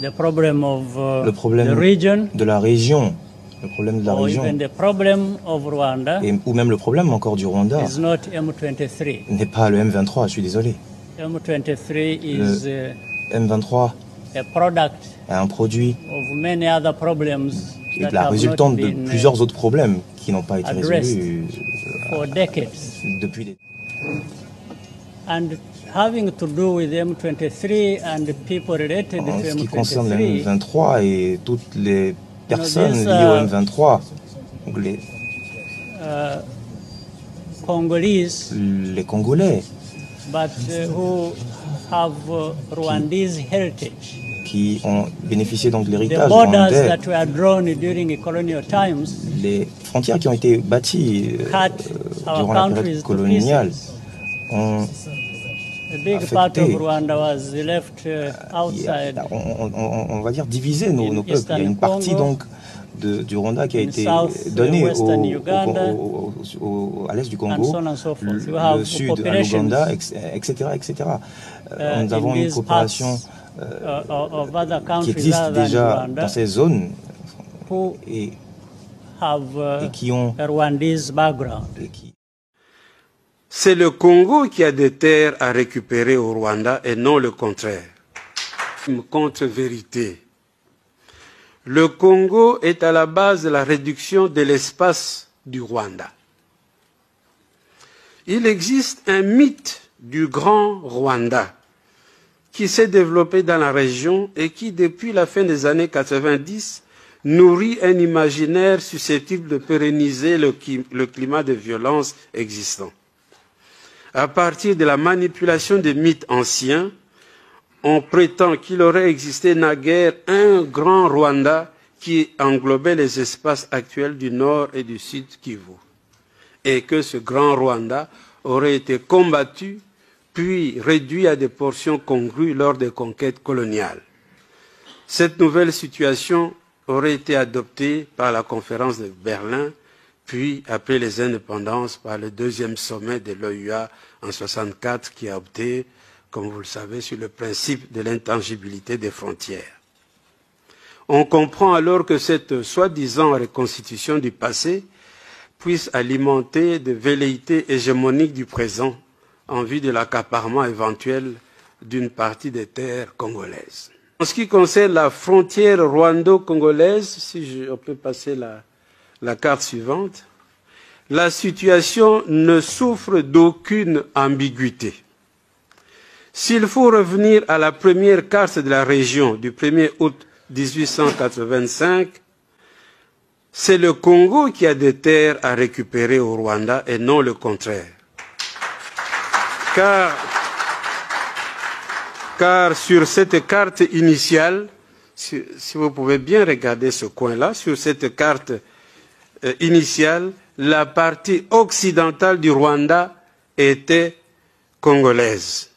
the problem of uh, Le problème the region de la région, le problème de la or région, even the problem of Rwanda et, ou même le problème encore du Rwanda, is not M23. n'est pas le M23, je suis désolé. M23 is uh, M23 a product est un produit of many other problems qui est that la have not résultante de been uh, plusieurs autres problèmes qui n'ont pas été addressed. résolus for decades. euh, depuis des... And having to do with M23 and the people related En to ce qui concerne le M23, M23 et toutes les personnes this, liées uh, au M23, donc les, Congolese, les Congolais but uh, who have uh, Rwandese heritage. qui ont bénéficié donc The de l'héritage borders rwandais, that were drawn during colonial times les frontières qui ont été bâties euh, cut our durant la countries période to coloniale pieces. ont A big part of affecté. Rwanda was left uh, Il y a- outside on, on- on- on va dire diviser nos, In nos peuples. Il y a une Eastern partie Congo, donc de- du Rwanda qui a in été South, donnée au, Western au- Uganda, au- au- au- à l'est du and Congo, so on and so forth. You le, le have sud à populations, l'Ouganda, ex- etc., etc. Euh, uh, nous avons in une these coopération parts, uh, of other qui countries existe other than déjà dans Rwanda ces zones who et, have uh, et qui ont a Rwandese background. et qui- C'est le Congo qui a des terres à récupérer au Rwanda et non le contraire. Une contre-vérité. Le Congo est à la base de la réduction de l'espace du Rwanda. Il existe un mythe du grand Rwanda qui s'est développé dans la région et qui, depuis la fin des années 90, nourrit un imaginaire susceptible de pérenniser le, qui- le climat de violence existant. À partir de la manipulation des mythes anciens, on prétend qu'il aurait existé naguère un grand Rwanda qui englobait les espaces actuels du nord et du sud Kivu, et que ce grand Rwanda aurait été combattu puis réduit à des portions congrues lors des conquêtes coloniales. Cette nouvelle situation aurait été adoptée par la conférence de Berlin, puis après les indépendances par le deuxième sommet de l'OUA en 1964 qui a opté, comme vous le savez, sur le principe de l'intangibilité des frontières. On comprend alors que cette soi-disant reconstitution du passé puisse alimenter des velléités hégémoniques du présent en vue de l'accaparement éventuel d'une partie des terres congolaises. En ce qui concerne la frontière rwando-congolaise, si je, on peut passer la, la carte suivante, la situation ne souffre d'aucune ambiguïté. S'il faut revenir à la première carte de la région du 1er août 1885, c'est le Congo qui a des terres à récupérer au Rwanda et non le contraire. Car, car sur cette carte initiale, si, si vous pouvez bien regarder ce coin-là, sur cette carte euh, initiale, la partie occidentale du Rwanda était congolaise.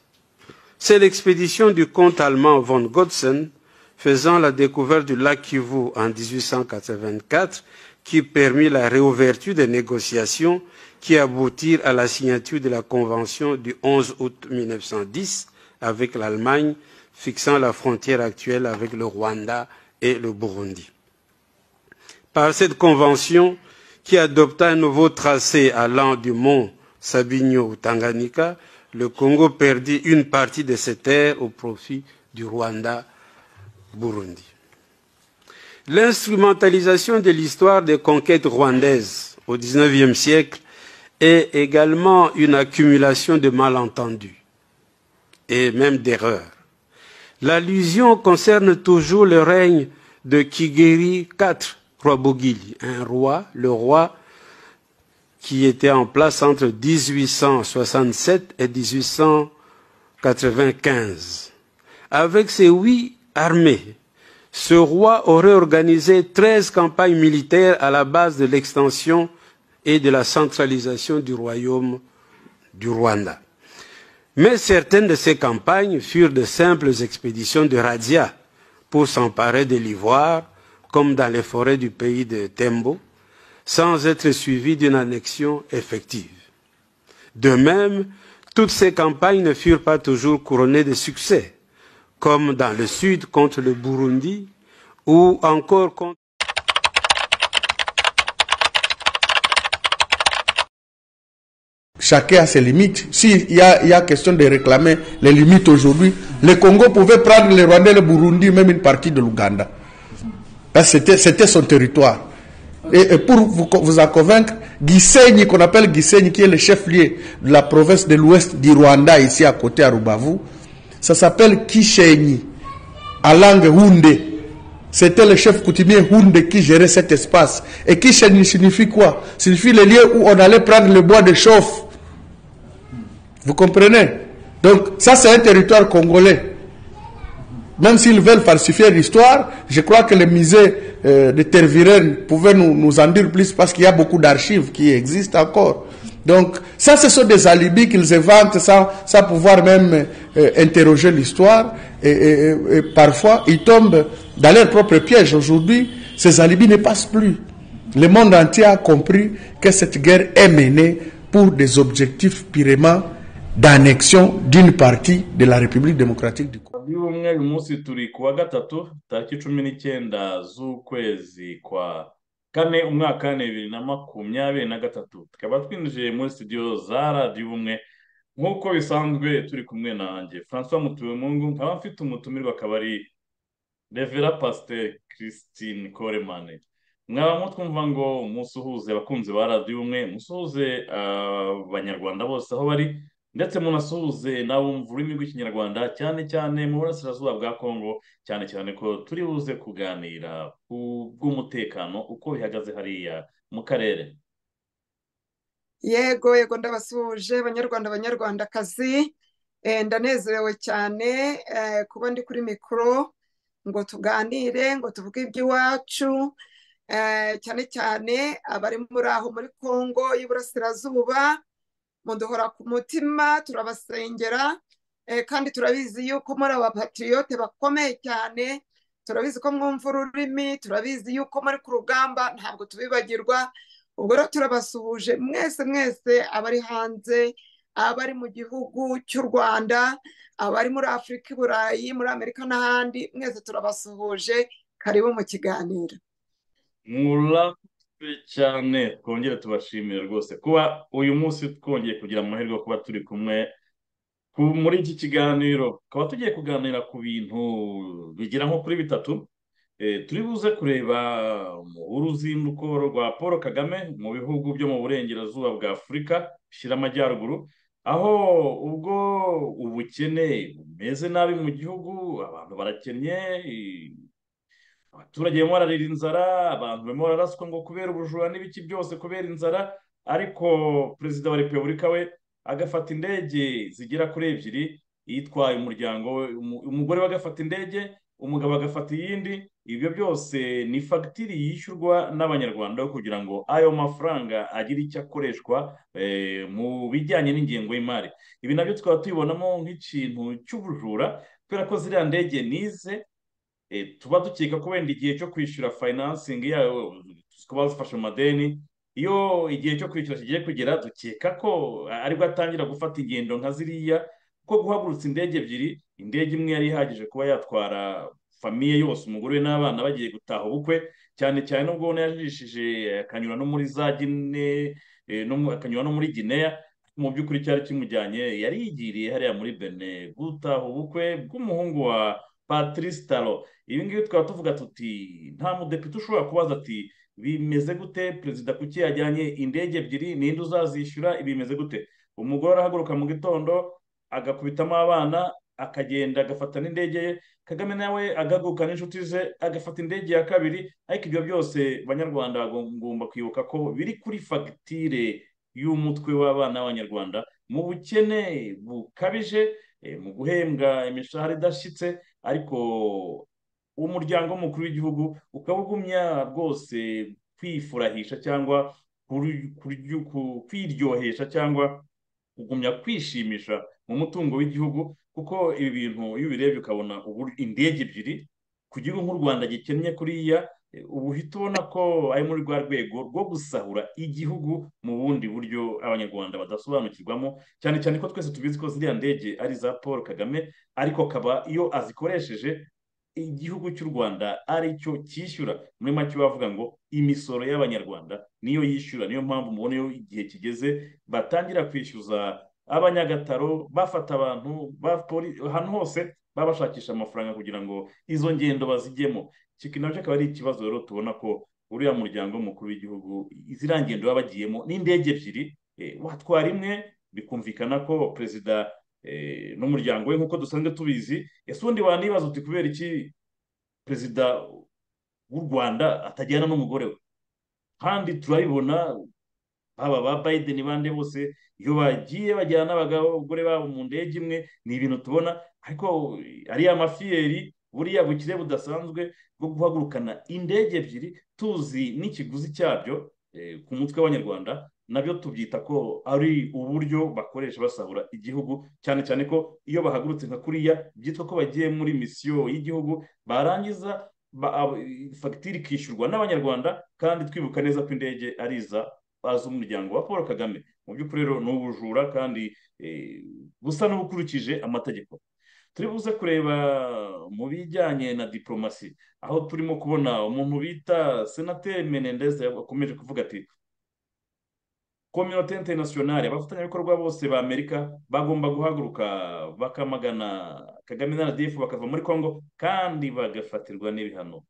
C'est l'expédition du comte allemand von Godsen faisant la découverte du lac Kivu en 1884 qui permit la réouverture des négociations qui aboutirent à la signature de la convention du 11 août 1910 avec l'Allemagne fixant la frontière actuelle avec le Rwanda et le Burundi. Par cette convention qui adopta un nouveau tracé allant du mont Sabinyo au Tanganyika, le Congo perdit une partie de ses terres au profit du Rwanda Burundi. L'instrumentalisation de l'histoire des conquêtes rwandaises au XIXe siècle est également une accumulation de malentendus et même d'erreurs. L'allusion concerne toujours le règne de Kigeri IV, roi Bogili, un roi, le roi qui était en place entre 1867 et 1895. Avec ses huit armées, ce roi aurait organisé 13 campagnes militaires à la base de l'extension et de la centralisation du royaume du Rwanda. Mais certaines de ces campagnes furent de simples expéditions de razzia pour s'emparer de l'ivoire, comme dans les forêts du pays de Tembo, sans être suivi d'une annexion effective. De même, toutes ces campagnes ne furent pas toujours couronnées de succès, comme dans le sud contre le Burundi ou encore contre Chacun a ses limites. S'il y a, il y a question de réclamer les limites aujourd'hui, le Congo pouvait prendre le Rwanda, le Burundi, même une partie de l'Ouganda. Parce que c'était- c'était son territoire. Et, et pour vous, co- vous en convaincre, Gisenyi, qu'on appelle Gisenyi, qui est le chef-lieu de la province de l'ouest du Rwanda, ici à côté à Rubavu, ça s'appelle Kishenyi, à langue Houndé. C'était le chef coutumier Houndé qui gérait cet espace. Et Kishenyi signifie quoi Signifie le lieu où on allait prendre le bois de chauffe. Vous comprenez Donc, ça, c'est un territoire congolais. Même s'ils veulent falsifier l'histoire, je crois que le musée euh, de Tervuren pouvait nous, nous en dire plus parce qu'il y a beaucoup d'archives qui existent encore. Donc, ça, ce sont des alibis qu'ils inventent sans, sans pouvoir même euh, interroger l'histoire. Et, et- et- et parfois, ils tombent dans leur propre piège. Aujourd'hui, ces alibis ne passent plus. Le monde entier a compris que cette guerre est menée pour des objectifs purement d'annexion d'une partie de la République démocratique du Congo. y'ubumwe uyu munsi turi ku wa gatatu tariki cumi n'icyenda z'ukwezi kwa kane umwaka bibiri na makumyabiri na gatatu tukaba twinjiye muri studio za radiyo ubumwe nk'uko bisanzwe turi kumwe nanjye francois mutuwemungu nkaba mfite umutumirwa akaba ari revera pasiteri christine koremane mwaba mutwumva ngo musuhuze abakunzi ba radiyo ubumwe musuhuze abanyarwanda bose aho bari ndetse munasuhuze n'abumva ururimi rw'ikinyarwanda cyane cyane mu burasirazuba bwa kongo cyane cyane ko turi buze kuganira ku bw'umutekano uko bihagaze hariya mu karere yego yego ndabasuhuje banyarwanda banyarwandakazi Eh, ndanezerewe cyane eh, kuba ndi kuri mikoro ngo tuganire ngo tuvuge iby'iwacu eh, cyane cyane abari muri aho muri kongo y'iburasirazuba muduhora ku mutima turabasengera eh, kandi turabizi yuko muri abapatiriyote bakomeye cyane turabizi ko mwumva ururimi turabizi yuko muri ku rugamba ntabwo tubibagirwa ubwo rero turabasuhuje mwese mwese abari hanze abari mu gihugu cy'u rwanda abari muri afurika i burayi muri amerika n'ahandi mwese turabasuhuje karibu mu kiganiro murakoze cyane twongere tubashimire rwose kuba uyu munsi twongeye kugira amahirwe yo kuba turi kumwe ku- muri iki kiganiro tukaba tugiye kuganira ku bintu bigera nko kuri bitatu Eh, turi buze kureba mu uruzinduko rwa paul kagame mu bihugu byo mu burengerazuba bwa afurika bishyira amajyaruguru aho ubwo ubukene bumeze nabi mu gihugu abantu barakennye eh, abaturage barimo bararira inzara abantu barimo bararaswa ngo kubera ubujura n'ibiki byose kubera inzara ariko perezida wa repubulika we agafata indege zigera kuri ebyiri yitwaye umuryango we umu- umugore we agafata indege umugabo agafata iyindi ibyo byose ni fagitire yishyurwa n'abanyarwanda kugira ngo ayo mafaranga agire icyo akoreshwa eh, mu bijyanye n'ingengo y'imari ibi nabyo tukaba tubibonamo nk'ikintu cy'ubujura kubera ko ziriya ndege nize eh, tuba dukeka ko wenda igihe cyo kwishyura finansingi yayo tukaba zifashe mu madeni iyo igihe cyo kwishyura kigiye kugera dukeka ko aribwo atangira gufata ingendo nka ziriya kuko guhagurutsa indege ebyiri indege imwe yari ihagije kuba yatwara famiye yose umugore we n'abana bagiye gutaha ubukwe cyane cyane n'ubwo ubona yajishije eh, akanyura no muri za gine eh, no mu- akanyura no muri gineya mu by'ukuri cyari kimujyanye yari yigiriye hariya muri bene gutaha ubukwe bw'umuhungu wa patrice taro ibi ngibi tukaba tuvuga tuti nta mudepite ushobora kubaza ati bimeze gute perezida kuki yajyanye indege ebyiri ninde uzazishyura ibi bimeze gute umugore arahaguruka mu gitondo agakubitamo abana akagenda agafata n'indege ye kagame nawe agahaguruka n'inshuti ze agafata indege ya kabiri ariko ibyo byose banyarwanda bagomba kwibuka ko biri kuri fagitire y'umutwe w'abana b'abanyarwanda mu bukene bukabije eh, mu guhembwa imishahara idashyitse ariko umuryango w'umukuru w'igihugu ukawugumya rwose kwifurahisha cyangwa kuri- kuryu- ku- kwiryohesha cyangwa kugumya kwishimisha mu mutungo w'igihugu kuko ibi bintu iyo ubirebye ukabona uburyo indege ebyiri ku gihugu nk'u rwanda gikennye kuriya eh, ubu uhita ubona ko ari muri rwa rwego rwo gusahura igihugu mu bundi buryo abanyarwanda badasobanukirwamo cyane cyane ko twese tubizi ko ziriya ndege ari iza paul kagame ariko akaba iyo azikoresheje igihugu cy'u rwanda ari cyo cyishyura muri make bavuga ngo imisoro y'abanyarwanda niyo yishyura niyo mpamvu mubona iyo igihe kigeze batangira kwishyuza abanyagataro bafata abantu ba poli- ahantu hose babashakisha amafaranga kugira ngo izo ngendo bazijyemo iki nacyo akaba ari ikibazo rero tubona ko uriya muryango w'umukuru w'igihugu ziriya ngendo baba bagiyemo n'indege ebyiri eh, watwara imwe bikumvikana ko perezida eh, n'umuryango we nk'uko dusanzwe tubizi ese ubundi wanibaza uti kubera iki perezida w'u rwanda atajyana n'umugore we kandi turabibona haba ba biden bande bose iyo bagiye bajyana n'abagore babo mu ndege imwe ni ibintu tubona ariko ariya mafiyeri buriya bukire budasanzwe bwo guhagurukana indege ebyiri tuzi n'ikiguzi cyabyo eh, ku mutwe w'abanyarwanda nabyo tubyita ko ari uburyo bakoresha basahura igihugu cyane cyane ko iyo bahagurutse nka kuriya byitwa ko bagiye muri misiyo y'igihugu barangiza ba- ab- fagitire ikishyurwa n'abanyarwanda kandi twibuka neza ko indege ari iza z'umuryango wa paul kagame mu by'ukuri rero ni ubujura kandi eh, busa n'ubukurikije amategeko turi buze kureba mu bijyanye na diporomasi aho turimo kubona umuntu bita senateri menendez akomeje kuvuga ati kominote interinasiyonari abafatanyabikorwa bose ba amerika bagomba guhaguruka bakamagana kagame na rdf bakava muri congo kandi bagafatirwa n'ibihano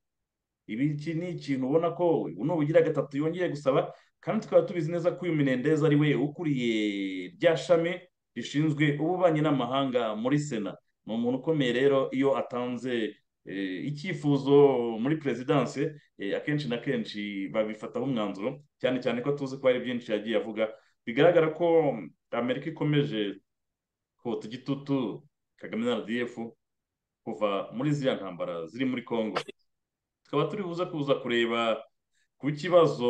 ibi iki ni ikintu ubona ko nubugira gatatu yongeye gusaba kandi tukaba tubizi neza ko uyu minendeza ari we ukuriye rya shami rishinzwe ububanyi n'amahanga muri sena ni umuntu ukomeye rero iyo atanze eh, icyifuzo muri perezidanse eh, akenshi na kenshi babifataho umwanzuro cyane cyane ko tuzi ko hari byinshi yagiye avuga bigaragara ko amerika ikomeje kota igitutu kagame na rdf kuva muri ziriya ntambara ziri muri congo tukaba turi buze kuza kureba ku kibazo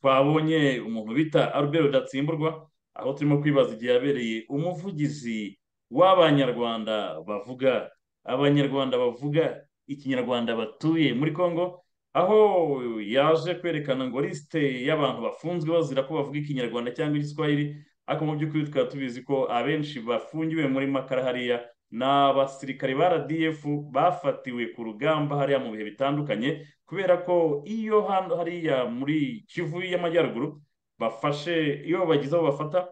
twabonye umuntu bita albert rudatsimburwa aho turimo kwibaza igihe yabereye umuvugizi w'abanyarwanda bavuga abanyarwanda bavuga ikinyarwanda batuye muri congo aho yaje kwerekana ngo lisite y'abantu bafunzwe bazira ko bavuga ikinyarwanda cyangwa igiswahili ariko mu by'ukuri tukaba tubizi ko abenshi bafungiwe muri makara hariya ni abasirikare ba rdf bafatiwe ku rugamba hariya mu bihe bitandukanye kubera ko iyo hano hariya muri kivu y'amajyaruguru bafashe iyo bagize aho bafata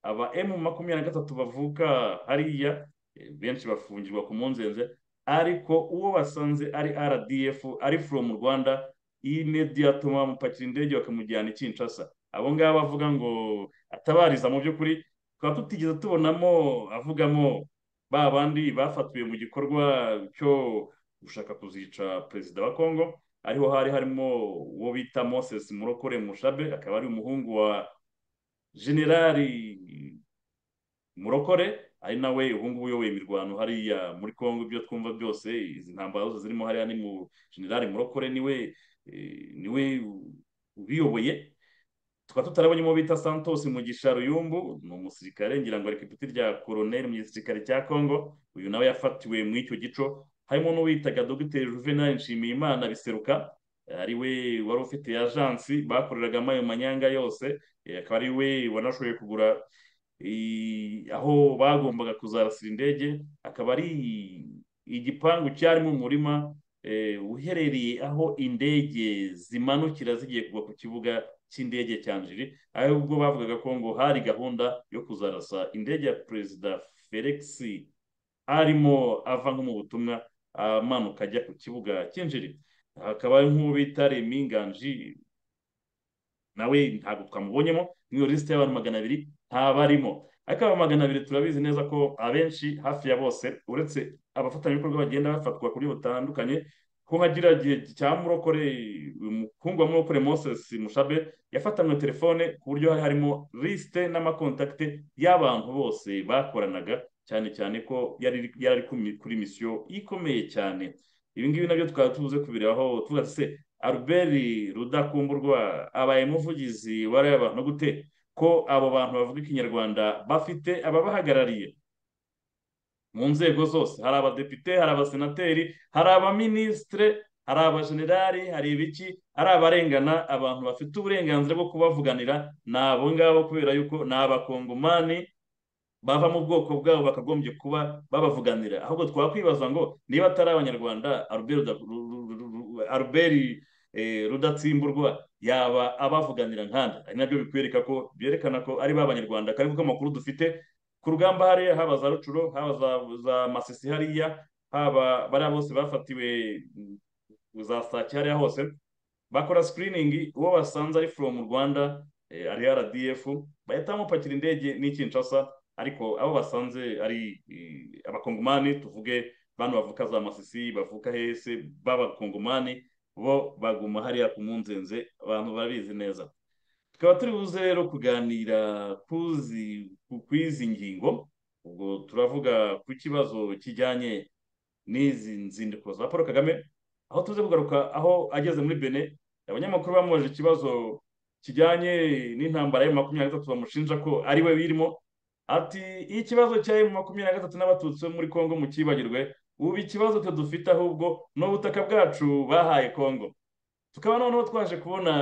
aba emu makumyabiri na gatatu bavuka hariya eh, benshi bafungirwa ku mpungenge ariko uwo basanze ari rdf ari from rwanda imediyato bamupakira indege bakamujyana i kinshasa abo ngabo bavuga ngo atabariza mu by'ukuri tukaba tutigeze tubonamo avugamo ba bandi bafatiwe mu gikorwa cyo gushaka kuzica perezida wa kongo ariho hari harimo uwo bita moses murokore mushabe akaba ari umuhungu wa generali murokore ari nawe ubu ngubu uyoboye imirwano hariya muri congo ibyo twumva byose izi ntambara zose zirimo hariya ni mu generali murokore niwe eh, niwe ubiyoboye tukaba tutarabonye uwo bita santos mugisha ruyumbu ni umusirikare ngira ngo ari ku ipeti rya koroneri mu gisirikare cya congo uyu nawe yafatiwe muri icyo gico harimo n'uwitaga dogiteri juvenal nshimiyimana biseruka ariwe wari ufite ajansi bakoreragamo ayo manyanga yose Eh, akaba ari we wanashoboye kugura eh, aho bagombaga kuzarasira indege akaba ari igipangu cyarimo umurima eh, uherereye aho indege zimanukira zigiye kugwa ku kibuga cy'indege cya njiri ahubwo bavugaga ko ngo hari gahunda yo kuzarasa indege ya perezida felix arimo ava nko mu butumwa amanuka ajya ku kibuga cy'injiri hakaba ari nk'uwo bita remi nganji nawe ntabwo twamubonyemo muri iyo lisite y'abantu magana abiri ntabarimo ariko aba magana abiri turabizi neza ko abenshi hafi ya bose uretse abafatanyabikorwa bagenda bafatwa kuri butandukanye ko nka kiriya gihe cya murokore uyu mukungu wa murokore moses mushabe yafatanywe telefone ku buryo hari harimo lisite n'amakontakite y'abantu bose bakoranaga cyane cyane ko yari yari ari kumi- kuri misiyo ikomeye cyane ibi ngibi nabyo twaba tubuze kubirebaho tuvuga se albert rudakumburwa abaye umuvugizi wariya bantu gute ko abo bantu bavuga ikinyarwanda bafite ababahagarariye mu nzego zose hari abadepite hari abasenateri hari abaminisitire hari abajenerali hari ibiki hari abarengana abantu bafite uburenganzira bwo kubavuganira ni abo ngabo kubera yuko ni abakongomani bava mu bwoko bwabo bakagombye kuba babavuganira ahubwo twakwibaza ngo niba atari abanyarwanda Albert Ruda- Ru- Ru- Ru- Ru- Albert eh, rudatsimburwa yaba abavuganira nkanda ari nabyo bikwereka ko byerekana ko ari ba banyarwanda kandi kuko amakuru dufite ku rugamba hariya haba za rucuro haba za, za masisi hariya haba bariya bose bafatiwe mm, za sake hariya hose bakora screening uwo basanze ari from rwanda eh, ari rdf bahita bamupakira indege n'ikinshasa ariko abo basanze ari eh, abakongomani tuvuge bano bavuka za masisi bavuka hese b'abakongomani bo baguma hariya ku munzenze abantu barabizi neza tukaba turi buze rero kuganira kuzi- ku- kw'izi ngingo ubwo turavuga ku kibazo kijyanye n'izi nzindiko za paul kagame aho tuze kugaruka aho ageze muri bene abanyamakuru bamubajije ikibazo kijyanye n'intambara ya makumyabiri na gatatu bamushinja ko ari we birimo ati iyo ikibazo cya emu makumyabiri na gatatu n'abatutsi bo muri kongo mukibagirwe ubu ikibazo twe dufite ahubwo ni ubutaka bwacu bahaye kongo tukaba noneho twaje kubona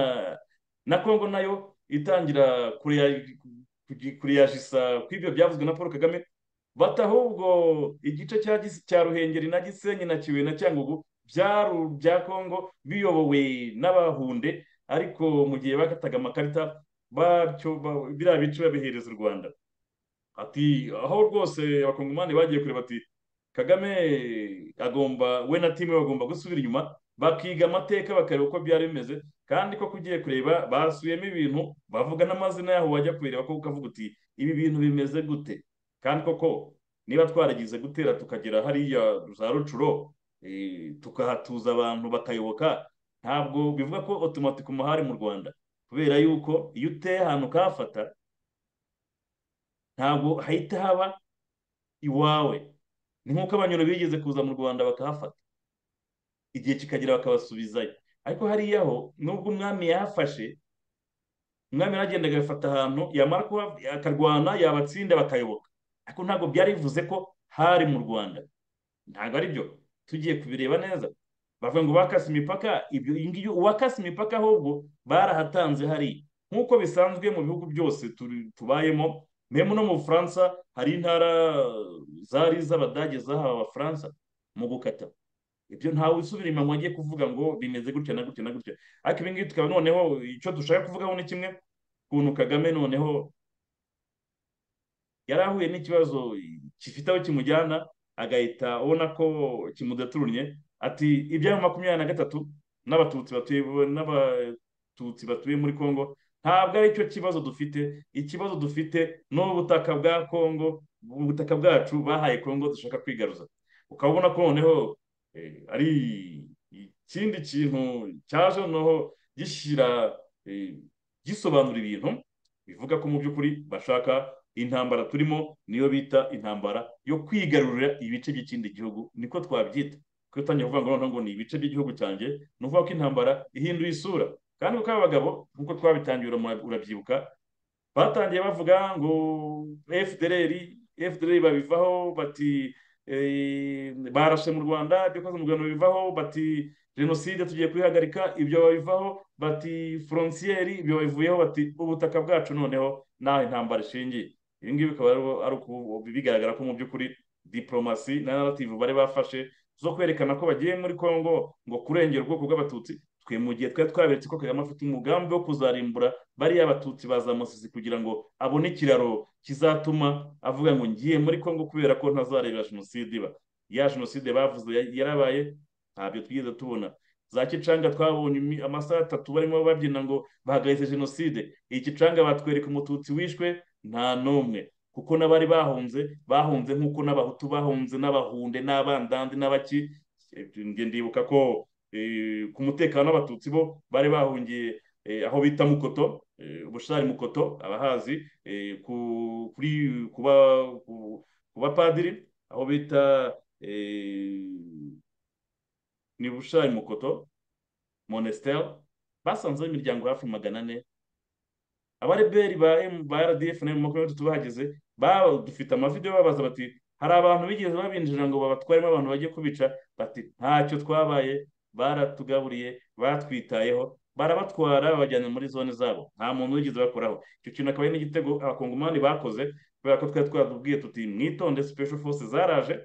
na kongo nayo itangira kureya- kugi- kureyajisa kw'ibyo byavuzwe na paul kagame bata ahubwo igice cya Gis- cya ruhengeri na gisenyi na kibuye na cyangugu byaru bya kongo biyobowe n'abahunde ariko mu gihe bakataga amakarita bacyo ba- biriya bice babihereza u rwanda ati aho rwose abakongomani bagiye kureba ati kagame agomba we na timu we bagomba gusubira inyuma bakiga amateka bakareba uko byari bimeze kandi koko ugiye kureba basubiyemo ibintu bavuga n'amazina yaho wajya kubireba koko ukavuga uti ibi bintu bimeze gute kandi koko niba twaragize gutera tukagera hariya za rucuro eh, tukahatuza abantu bakayoboka ntabwo bivuga ko otomatike umuhari mu rwanda kubera yuko iyo uteye ahantu ukahafata ntabwo hahita haba iwawe ni nk'uko abanyoro bigeze kuza mu rwanda bakahafata igihe kikagera bakabasubizayo ariko hariya ho nubwo umwami yahafashe umwami yaragendaga agafata ahantu yamara kuba akarwana yabatsinda bakayoboka ariko ntabwo byari bivuze ko hari mu rwanda ntabwo ari byo tugiye kubireba neza bavuga ngo bakase imipaka ibyo iyi ngiyi uwakase imipaka ahubwo barahatanze hariya nk'uko bisanzwe mu bihugu byose turi- tubayemo memu no mu bufaransa hari intara zari iz'abadage zahawe abafaransa mu gukata ibyo ntawe usubira inyuma ngo ajye kuvuga ngo bimeze gutya na gutya na gutya ariko ibi ngibi tukaba noneho icyo dushaka kuvugaho ni kimwe ukuntu kagame noneho yari ahuye n'ikibazo gifite aho kimujyana agahita ubona ko kimudaturnye ati iby'ayo makumyabiri na gatatu n'abatutsi batuye n'abatutsi batuye muri kongo ntabwo ari cyo kibazo dufite ikibazo dufite ni ubutaka bwa kongo ubutaka bwacu bahaye kongo dushaka kwigaruza ukaba ubona ko noneho eh, ari ikindi kintu cyaje noneho gishyira eh, gisobanura ibintu bivuga ko mu by'ukuri bashaka intambara turimo niyo bita intambara yo kwigarurira ibice by'ikindi gihugu niko twabyita kuko utangiye kuvuga ngo noneho ngo ni ibice by'igihugu cyanjye ni ukuvuga ko intambara ihinduye isura kandi kuko aba bagabo nk'uko twabitangiye uramura- urabyibuka batangiye bavuga ngo fdr fdr babivaho bati eh, barashe mu rwanda bikoze mu rwanda bivaho bati jenoside tugiye kuyihagarika ibyo babivaho bati forontiyeri ibyo babivuyeho bati ubutaka bwacu noneho naho intambara ishingiye ibi ngibi bikaba ari- ari uku- bigaragara ko mu by'ukuri diporomasi na narrative bari bafashe zo kwerekana ko bagiye muri congo ngo kurengera ubwoko bw'abatutsi twe mu gihe twari twaberetse ko kagame afite umugambi wo kuzarimbura bariya abatutsi bazamusizi kugira ngo abone ikiraro kizatuma avuga ngo ngiye muri congo kubera ko ntazarebera jenoside iba ya jenoside bavuze ya- yarabaye ntabyo twigeze tubona za kicanga twabonye imi- amasaha atatu barimo babyina ngo bahagaritse jenoside iyi kicanga batwereka umututsi wishwe nta n'umwe kuko n'abari bahunze bahunze nk'uko n'abahutu bahunze n'abahunde n'abandandi n'abaki Eh, njye ndibuka ko eh, ku mutekano w'abatutsi bo bari bahungiye eh, aho bita mukoto eh, ubushari mukoto abahazi eh, ku- kuri kuba ku- ku bapadiri aho bita eh, ni bushari mukoto monestel basanzeho imiryango hafi magana ane abareberi ba M- ba rdf na makumyabiri bahageze ba- dufite amavidewo babaza bati hari abantu bigeze babinjira ngo babatwaremo abantu bajye kubica bati ntacyo twabaye baratugaburiye batwitayeho barabatwara babajyana muri zone zabo nta muntu wigeze bakoraho icyo kintu akaba ari n'igitego abakongomani bakoze kubera ko twari twatubwiye tuti mwitonde special force zaraje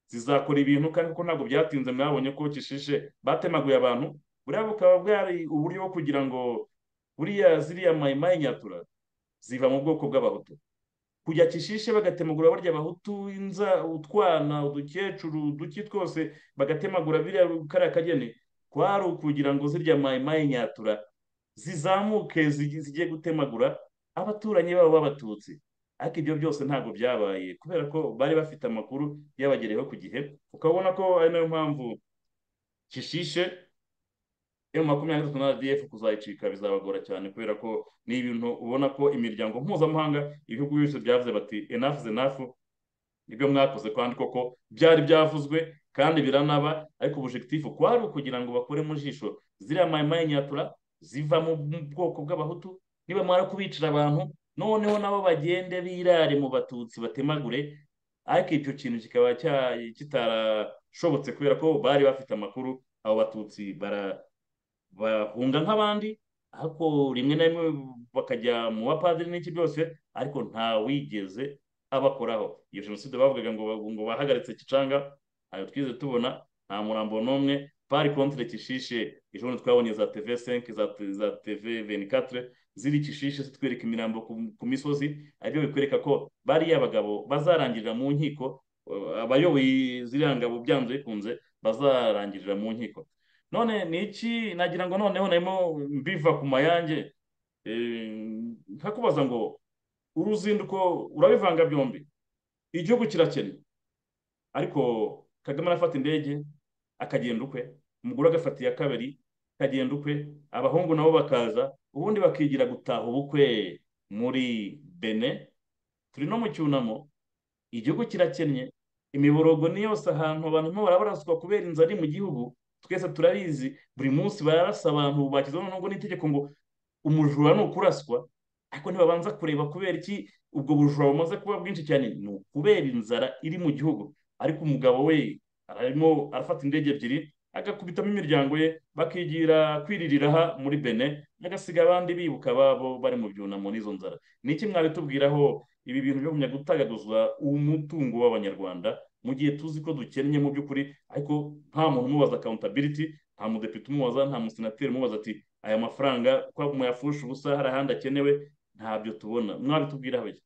zizakora ibintu kandi ko ntabwo byatinze mwabonye ko kishishe batemaguye abantu buriya bukaba bwari uburyo bwo kugira ngo buriya ziriya mayimayi nyatura ziva mu bwoko bw'abahutu kujya kishishe bagatemagura barya abahutu inza utwana udukecuru uduki twose bagatemagura biriya kariya kageni kwari ukugira ngo zirya mayimayi nyatura zizamuke zi- zijye gutemagura abaturanyi babo b'abatutsi ariko ibyo byose ntabwo byabaye kubera ko bari bafite amakuru yabagereyeho ku gihe ukabona ko ari nayo mpamvu kishishe emu makumyabiri na gatatu na rdf kuzayicika bizabagora cyane kubera ko ni ibintu ubona ko imiryango mpuzamahanga ibihugu byose byavuze bati enough is enough nibyo mwakoze kandi koko byari byavuzwe kandi biranaba ariko ubujegitifu kwari ukugira ngo bakore mu jisho ziriya mayimayi nyatura ziva mu bwoko bw'abahutu nibamara kubicira abantu noneho nabo bagende birare mu batutsi batemagure ariko icyo kintu kikaba cya- kitarashobotse kubera ko bari bafite amakuru abo batutsi bara bahunga nk'abandi ariko rimwe na rimwe bakajya mu bapadiri n'iki byose ariko nta wigeze abakoraho iyo jenoside bavugaga ngo ngo bahagaritse kicanga ayo twize tubona nta murambo n'umwe pari kontire kishishe ejo bundi twabonye za teve senke za za teve venikatire ziri kishishe zitwereka imirambo ku- ku misozi aribyo bikwereka ko bariya abagabo bazarangirira mu nkiko eh, abayoboye ziriya ngabo byanze bikunze bazarangirira mu nkiko none ni iki nagira ngo noneho narimo mbiva ku mayange eh, nkakubaza ngo uruzinduko urabivanga byombi igihugu kirakennye ariko kagame arafata indege akagenda ukwe umugore agafata iya kabiri akagenda ukwe abahungu nabo bakaza ubundi bakigira gutaha ubukwe muri bene turi no mu cyunamo igihugu kirakennye imiborogo ni yose ahantu abantu barimo barabaraswa kubera inzara iri mu gihugu twese turabizi buri munsi bararasa abantu bakizwa nubwo n'itegeko ngo umujura ni ukuraswa ariko ntibabanza kureba kubera iki ubwo bujura bumaze kuba bwinshi cyane ni ukubera inzara iri mu gihugu ariko umugabo we arimo arafata indege ebyiri agakubitamo imiryango ye bakigira kwiririra aha muri bene agasiga abandi bibuka ababo bari mu byunamo n'izo nzara ni iki mwabitubwiraho ibi bintu byo kumenya gutagaguza umutungo w'abanyarwanda mu gihe tuzi ko dukennye mu by'ukuri ariko nta muntu umubaza accountability nta mudepite umubaza nta musenateri umubaza ati aya mafaranga ko muyafusha ubusa hari ahandi akenewe ntabyo tubona mwabitubwiraho iki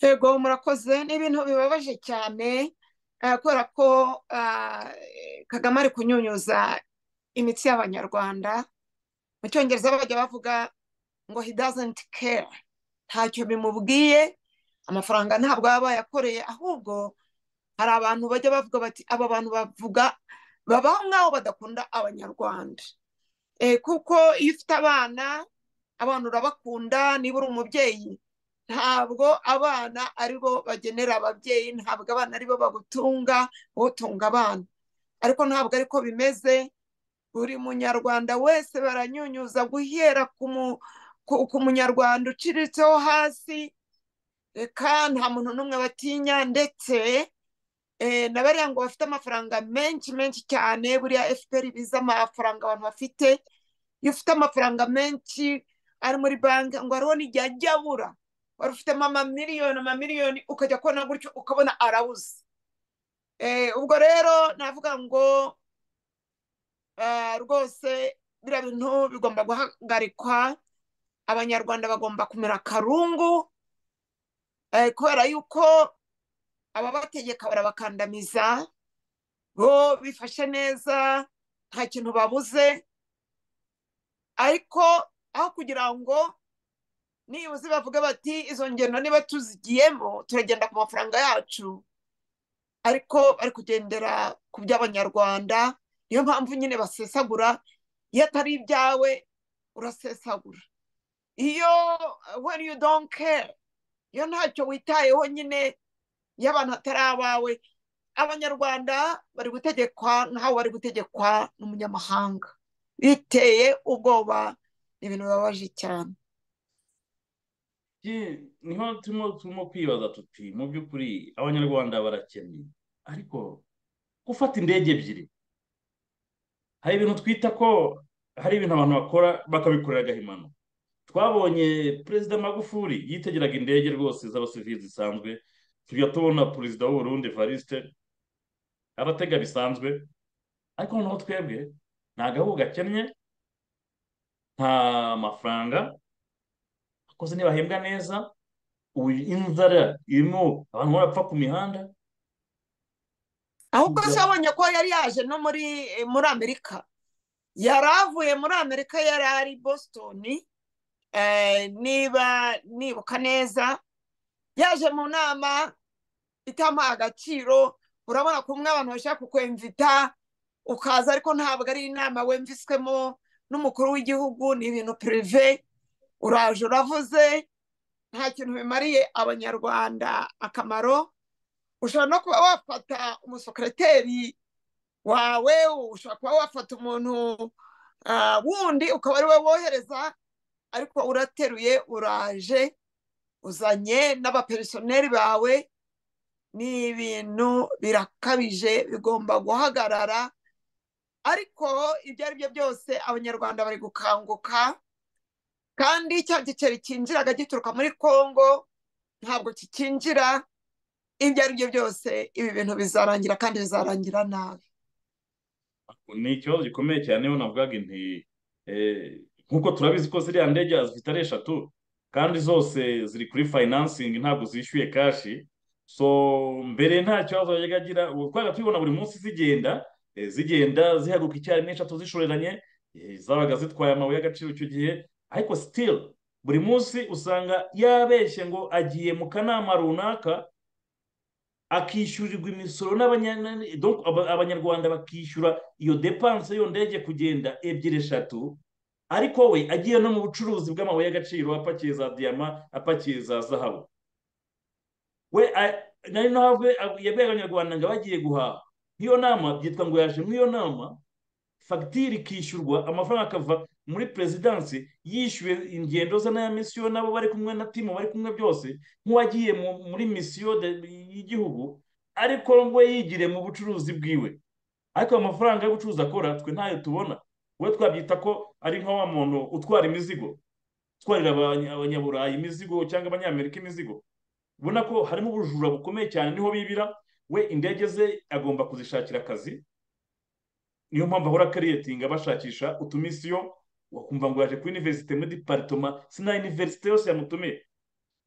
yego murakoze ni ibintu bibabaje cyane eh, kubera ko ah, kagame ari kunyunyuza imitsi y'abanyarwanda mu cyongereza bajya bavuga ngo he doesn't care ntacyo bimubwiye amafaranga ntabwo baba bayakoreye ahubwo hari abantu bajya bavuga bati aba bantu bavuga babaho nk'aho badakunda abanyarwanda Eh, kuko iyo ufite abana abana urabakunda niba uri umubyeyi ntabwo abana aribo bagenera ababyeyi ntabwo abana aribo bagutunga utunga abana ariko ntabwo ariko bimeze buri munyarwanda wese baranyunyuza guhera ku mu- ku- ku munyarwanda uciritseho hasi reka nta muntu n'umwe batinya ndetse eh, na bariya ngo bafite amafaranga menshi menshi cyane buriya efuperi biza amafaranga abantu bafite iyo ufite amafaranga menshi ari muri banki ngo hariho n'igihe ajya abura wari ufitemo amamiliyoni amamiliyoni ukajya kubona gutyo ukabona arabuze Eh, ubwo rero navuga ngo eh, rwose biriya bintu bigomba guhagarikwa abanyarwanda bagomba kumera akarungu eh, kubera yuko ababategeka barabakandamiza bo bifashe neza nta kintu babuze ariko aho kugira ngo nibuze bavuga bati izo ngendo niba tuzigiyemo turagenda ku mafaranga yacu ariko bari kugendera ku by'abanyarwanda niyo mpamvu nyine basesagura iyo atari ibyawe urasesagura iyo when you don't care iyo ntacyo witayeho nyine iyo abantu atari abawe abanyarwanda bari gutegekwa nkaho bari gutegekwa n'umunyamahanga biteye ubwoba ni ibintu bibabaje cyane ye, niho turimo turimo kwibaza tuti mu by'ukuri abanyarwanda barakennye ariko gufata indege ebyiri hari ibintu twita ko hari ibintu abantu bakora bakabikorera agahimano twabonye perezida magufuri yitegeraga indege rwose z'abasivili zisanzwe tujya tubona perezida w'uburundi varisite abatega bisanzwe ariko noneho twebwe nta gahugu gakennye nta mafaranga akoze ntibahembwa neza ubu inzara irimo abantu barapfa ku mihanda ahubwo se wabonye ko yari yaje no muri muri amerika yari avuye muri amerika yari ari boston eh, niba nibuka neza yaje mu nama itamuha agaciro urabona ko umwe abantu bashaka kukwemvita ukaza ariko ntabwo ari inama wemviswemo n'umukuru w'igihugu ni ibintu pirive uraje uravuze nta kintu bimariye abanyarwanda akamaro ushobora no kuba wafata umusekereteri wawe ushobora kuba wafata umuntu ah, wundi ukaba ari we wohereza ariko urateruye uraje uzanye n'abaperisoneri bawe ni ibintu birakabije bigomba guhagarara ariko ibyo ari byo byose abanyarwanda bari gukanguka kandi cya giceri cyinjiraga gituruka muri kongo ntabwo kikinjira ibyo ari byo byose ibi bintu bizarangira kandi bizarangira nabi ni ikibazo gikomeye cyane niyo navugaga nti eh, nk'uko turabizi ko ziriya ndege zifite ari eshatu kandi zose ziri kuri fayinansingi ntabwo zishyuye kashi so mbere nta kibazo yajyaga agira ubu twajya tubibona buri munsi zigenda eh, zigenda zihaguka icyarimwe eshatu zishoreranye eh, zabaga zitwaye amabuye y'agaciro icyo gihe ariko sitiri buri munsi usanga yabeshye ngo agiye mu kanama runaka akishyurirwa imisoro n'abanya- donc aba- abanyarwanda bakishyura iyo depanse y'iyo ndege kugenda ebyiri eshatu ariko we agiye no mu bucuruzi bw'amabuye y'agaciro apakiye za diyama apakiye za zahabu we a- nari no have yabwiye abanyarwanda ngo bagiye guhaha nk'iyo nama byitwa ngo yaje nk'iyo nama fagitire ikishyurwa amafaranga akava muri perezidansi yishyuwe ingendo ze n'aya misiyo n'abo bari kumwe na timu bari kumwe byose nk'uwagiye mu- muri misiyo de- y'igihugu ariko we yigiriye mu bucuruzi bwiwe ariko ayo mafaranga y'ubucuruzi akora twe ntayo tubona we twabyita ko ari nka wa muntu utwara imizigo utwarira abanya- abanyaburayi imizigo cyangwa abanyamerika imizigo ubona ko harimo ubujura bukomeye cyane niho bibira we indege ze agomba kuzishakira akazi niyo mpamvu ahora akariyetinga bashakisha utumisiyo wakumva ngo yaje kuri iniverisite muri deparitoma sina iniverisite yose yamutumiye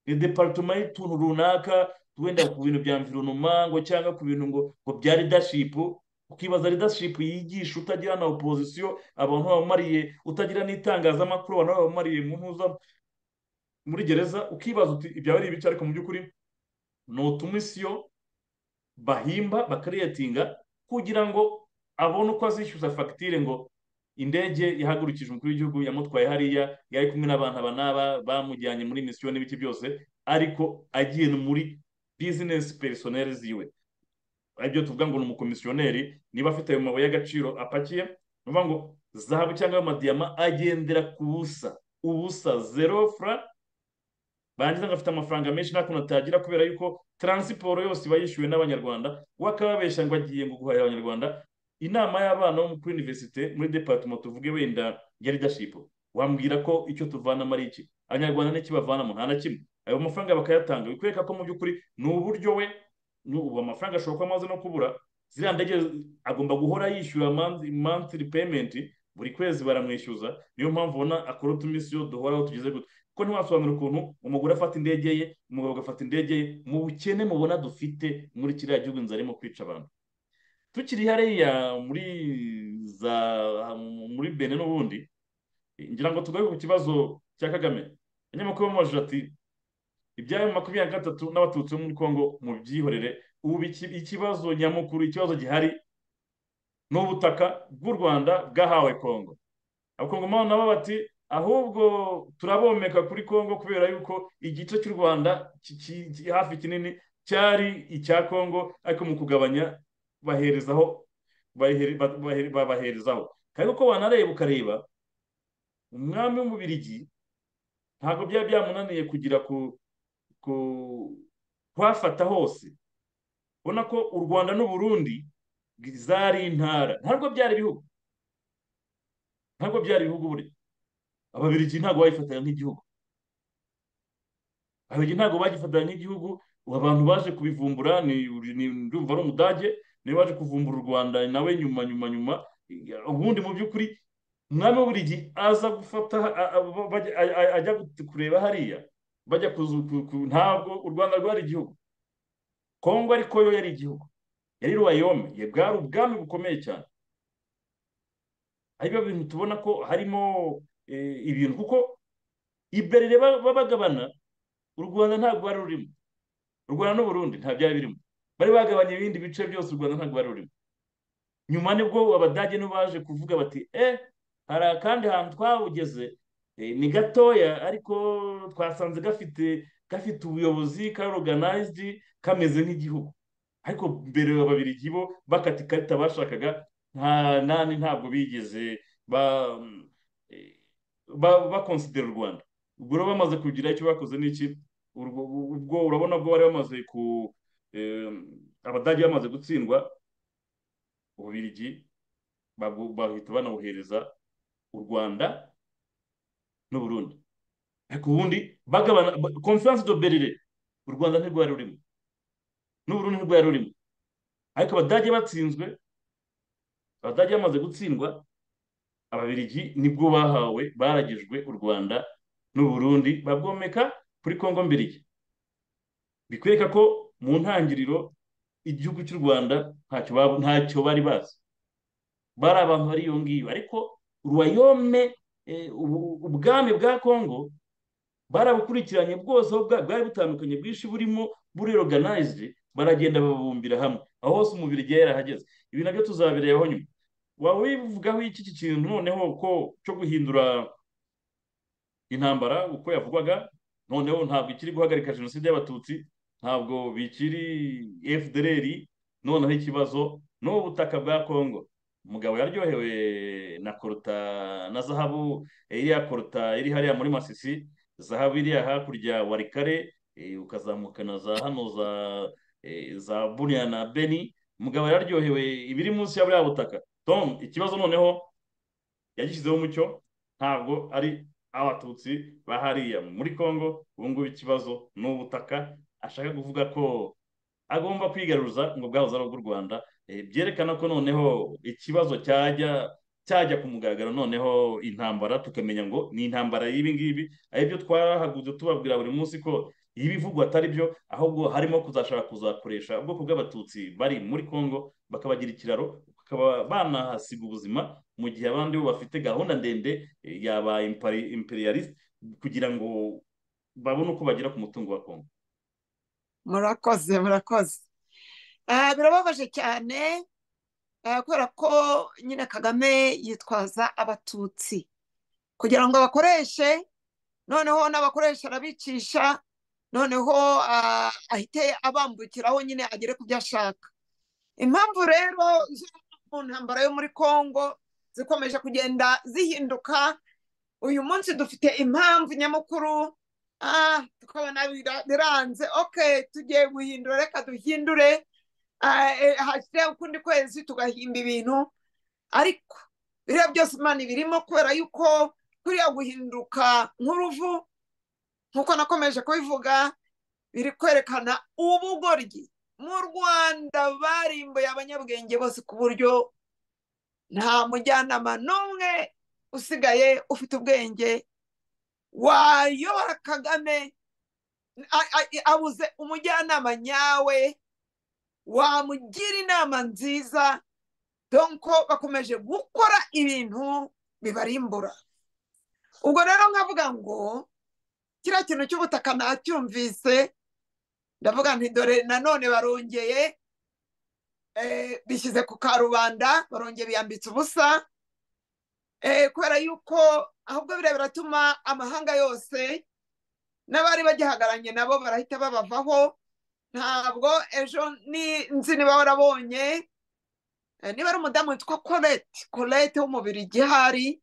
ni deparitoma y'utuntu runaka wenda ku bintu bya mvironoma ngo cyangwa ku bintu ngo ngo bya ridashipu ukibaza ridashipu yigisha utagira na opozisiyo abantu babamariye utagira n'itangazamakuru abantu babamariye mu ntuza muri gereza ukibaza uti ibyawe ari ibice ariko mu by'ukuri ni utumisiyo bahimba bakariyetinga kugira ngo abone uko azishyuza fagitire ngo indege yahagurukije umukuru w'igihugu yamutwaye hariya yari kumwe n'abantu aba n'aba bamujyanye muri misiyo n'ibiki byose ariko agiye no muri bizinesi perisoneri ziwe aribyo tuvuga ngo ni umukomisiyoneri niba afite ayo mabuye y'agaciro apakiye ni ukuvuga ngo zahabu cyangwa amadiyama agendera ku busa ubusa zero fura barangiza ngo afite amafaranga menshi nta kuntu atagira kubera yuko taransiporo yose iba yishyuwe n'abanyarwanda we akababeshya ngo agiye ngo guhahira abanyarwanda inama y'abana bo kuri iniverisite muri departema tuvuge wenda ya ridashipu wambwira ko icyo tuvanamo ari iki abanyarwanda n'iki bavanamo nta na kimwe ayo mafaranga bakayatanga bikwereka ko mu by'ukuri ni uburyo we ni ubu amafaranga ashobora kuba amaze no kubura ziriya ndege agomba guhora yishyura mantiri peyimenti buri kwezi baramwishyuza niyo mpamvu ubona akora utumisiyo duhoraho tugeze gutya kuko ntiwasobanura ukuntu umugore afata indege ye umugabo agafata indege ye mu bukene mubona dufite muri kiriya gihugu inzara irimo kwica abantu tukiri hariya muri za muri bene n'ubundi ngira ngo tugaruke ku kibazo cya kagame abanyamakuru bamubajije ati ibyayo makumyabiri na gatatu n'abatutsi bo muri kongo mubyihorere ubu iki- ikibazo nyamukuru ikibazo gihari ni ubutaka bw'u rwanda bwahawe kongo abakongomani nabo bati ahubwo turabomeka kuri kongo kubera yuko igice cy'u rwanda ki- ki- ki- hafi kinini cyari icya kongo ariko mu kugabanya baherezaho bahere- ba- bahere- babaherezaho kandi uko wanareba ukareba umwami w'umubirigi ntabwo byaba byamunaniye kugira ku ku- kuhafata hose ubona ko u rwanda n'u burundi zari intara ntabwo byari ibihugu ntabwo byari ibihugu burya ababirigi ntabwo bayifatanya nk'igihugu ababirigi ntabwo bagifatanya nk'igihugu ubu abantu baje kubivumbura ni ni- ndumva ari umudage niwe waje kuvumbura u rwanda nawe nyuma nyuma nyuma ubundi mu by'ukuri umwami w'uburigi aza gufata a- a- bajya- a- a- ajya kureba hariya bajya kuzu- ku- ku- ntabwo u rwanda rwari igihugu kongo ariko yo yari igihugu yari ruwayome ye bwari ubwami bukomeye cyane ari byo bintu tubona ko harimo eh, ibintu kuko iberere ba- ba- bagabana u rwanda ntabwo wari rurimo u rwanda n'uburundi nta byari birimo bari bagabanya ibindi bice byose u rwanda ntabwo wari rurimo nyuma nibwo abadage nibo baje kuvuga bati eh hari akandi hantu twawugeze eh, ni gatoya ariko twasanze gafite gafite ubuyobozi ka oruganayizidi kameze nk'igihugu ariko mbere ababirigi bo bakata ikarita bashakaga nta nani ntabwo bigeze ba eh, ba- bakonsidera u rwanda ubwo rero bamaze kugira icyo bakoze n'iki urwo- ubwo urabona bwo bari bamaze ku eh, abadage bamaze gutsindwa ububirigi babwo- bahita banabuhereza u rwanda n'uburundi ariko ubundi bagabana konferanse do berire u rwanda ntirwari rurimo n'uburundi ntirwari rurimo ariko abadage batsinzwe abadage bamaze gutsindwa ababirigi nibwo bahawe baragijwe u rwanda n'uburundi babwomeka kuri kongo mbirigi bikwereka ko mu ntangiriro igihugu cy'u rwanda ntacyo bab- ntacyo bari bazi bari abantu bari iyo ngiyo ariko ruwayome eh, ubu- ubwami bwa kongo barabukurikiranye bwose aho bwa- bwari butandukanye bwinshi burimo buri oruganayizidi baragenda babubumbira hamwe aho hose umubiri igihe yarahageze ibi nabyo tuzabirebaho nyuma waba wivugaho iki iki kintu noneho ko cyo guhindura intambara uko yavugwaga noneho ntabwo ikiri guhagarika jenoside y'abatutsi ntabwo bikiri fdr noneho ikibazo ni ubutaka bwa kongo umugabo yaryohewe na koruta na zahabu iriya koruta iri hariya muri masisi zahabu iriya hakurya warikare eh, ukazamuka na za hano za eh, za buriya na beni umugabo yararyohewe ibiri munsi ya buriya butaka tom ikibazo noneho yagishyizeho umucyo ntabwo ari abatutsi ba hariya muri congo ubu ngubu ikibazo ni ubutaka ashaka kuvuga ko agomba kwigaruza ngo bwahoze ari ubw'u rwanda Eh, byerekana ko noneho ikibazo cyajya cyajya ku mugaragaro noneho intambara tukamenya ngo ni intambara y'ibi ngibi aribyo twahagurutse tubabwira buri munsi ko ibivugwa atari byo ahubwo harimo kuzashaka kuzakoresha ubwoko bw'abatutsi bari muri congo bakabagira ikiraro bakaba banahasiga ubuzima mu gihe abandi bo bafite gahunda ndende eh, yaba impari- imperialist kugira ngo babone uko bagera ku mutungo wa congo murakoze murakoze Eh, birababaje cyane eh, kubera ko nyine kagame yitwaza abatutsi kugira ngo abakoreshe noneho n'abakoresha arabicisha noneho ah, ahite abambukiraho nyine agere ku byo ashaka impamvu rero zo mu ntambara yo muri congo zikomeje kugenda zihinduka uyu munsi dufite impamvu nyamukuru ah, tukabona bira- biranze ok tugiye guhindura reka duhindure ah, eh, hashyire ukundi kwezi tugahimba ibintu ariko biriya byose imana ibirimo kubera yuko kuriya guhinduka nk'uruvu nk'uko nakomeje kubivuga biri kwerekana ubugoryi mu rwanda barimbuye abanyabwenge bose ku buryo nta mujyanama n'umwe usigaye ufite ubwenge wayobora kagame a- a- abuze umujyanama nyawe wamugira inama nziza donko bakomeje gukora ibintu bibarimbura ubwo rero nkavuga ngo kiriya kintu cy'ubutaka nacyumvise ndavuga nti dore nanone barongeye eh, bishyize ku karubanda barongeye biyambitse ubusa eh, kubera yuko ahubwo biriya biratuma amahanga yose n'abari bagihagaranye nabo barahita babavaho ntabwo ejo ni nzi niba warabonye eh, niba ari umudamu witwa colette colette w'umubiri igihari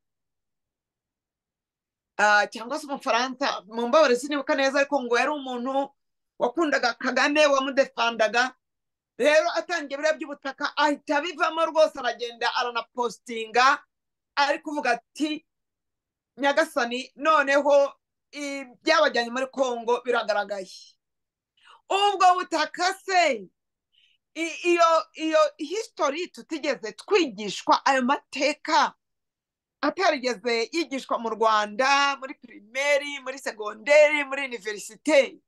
ah, cyangwa se umufaransa mu mbabare sinibuka neza ariko ngo yari umuntu wakundaga kagame wamudefandaga rero atangiye biriya by'ubutaka ahita abivamo rwose aragenda aranapositinga ari kuvuga ati nyagasani noneho ibyabajyanye muri kongo biragaragaye ubwo butaka se i- iyo iyo hisitori tutigeze twigishwa ayo mateka atarigeze yigishwa mu rwanda muri pirimeri muri segonderi muri univerisite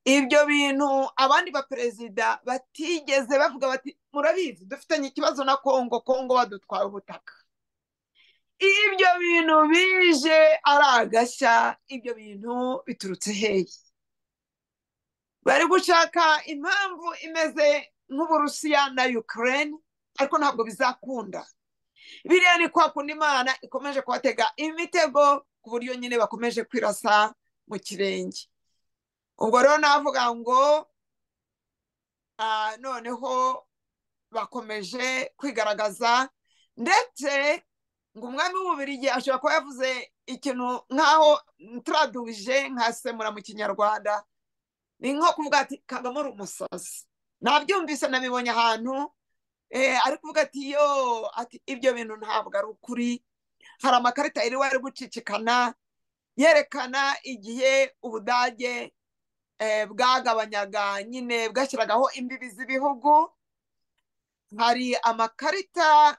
ibyo bintu abandi baperezida batigeze bavuga bati murabizi dufitanye ikibazo na kongo kongo badutwaye ubutaka ibyo bintu bije ari agashya ibyo bintu biturutse hehe bari gushaka impamvu imeze nk'uburusiya na ukraine ariko ntabwo bizakunda biriya ni kwa kundi imana ikomeje kubatega imitego ku buryo nyine bakomeje kwirasa mu kirenge ubwo rero navuga ngo ah, noneho bakomeje kwigaragaza ndetse ngo umwami w'ububirigi ashobora kuba yavuze ikintu nk'aho ntituraduhije nkasemura mu kinyarwanda ni nko kuvuga ati kagame uri umusazi nabyumvise nabibonye ahantu eh, ari kuvuga ati yo ati ibyo bintu ntabwo ari ukuri hari amakarita yari wari gucicikana yerekana igihe ubudage eh, bwagabanyaga nyine bwashyiragaho imbibi z'ibihugu hari amakarita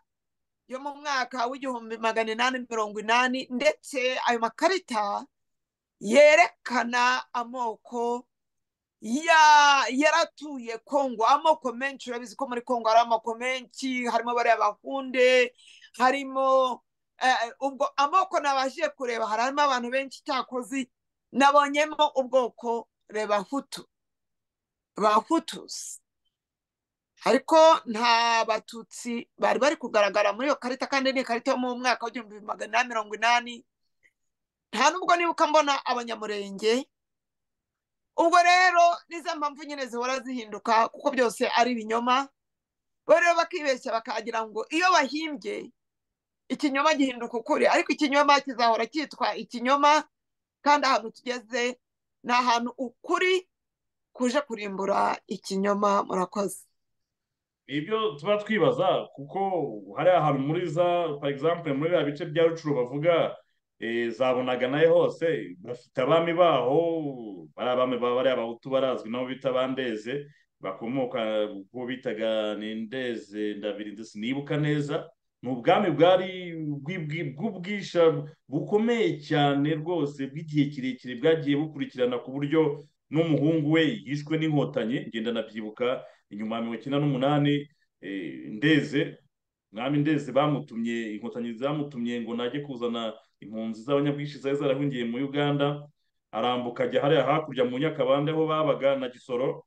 yo mu mwaka w'igihumbi magana inani mirongo inani ndetse ayo makarita yerekana amoko ya- yaratuye kongo amoko menshi urabizi ko muri kongo hari amoko menshi harimo bariya bahunde harimo eh, ubwo amoko nabashije kureba harimo abantu benshi cyakozi nabonyemo ubwoko reba hutu bahutusi ariko nta batutsi bari bari kugaragara muri iyo karita kandi ni ikarita yo mu mwaka w'igihumbi magana inani mirongo inani nta nubwo nibuka mbona abanyamurenge ubwo rero ni za mpamvu nyine zihora zihinduka kuko byose ari ibinyoma bo rero bakibeshya bakagira ngo iyo bahimbye ikinyoma gihinduka ukuri ariko ikinyoma kizahora cyitwa ikinyoma kandi ahantu tugeze ni ahantu ukuri kuje kurimbura ikinyoma murakoze ibyo tuba twibaza kuko hariya hantu muri za for example muri biriya bice bya rucuru bavuga eh, zabonaga nayo hose bafite abami baho bari abami ba bariya bahutu barazwi nabo bita bandeze bakomoka kubo bitaga nindeze ndabirinda sinibuka neza ni ubwami bwari bw'ibwi- bw'ubwisha bukomeye cyane rwose bw'igihe kirekire bwagiye bukurikirana ku buryo n'umuhungu we yishwe n'inkotanyi ngenda nabyibuka inyuma ya mirongo icyenda n'umunani eh, ndeze mwami ndeze bamutumye inkotanyi zamutumye ngo najye kuzana impunzi z'abanyabwishyi zari zarahungiye muri uganda arambuka ajya hariya hakurya mu nyakabande aho babaga na gisoro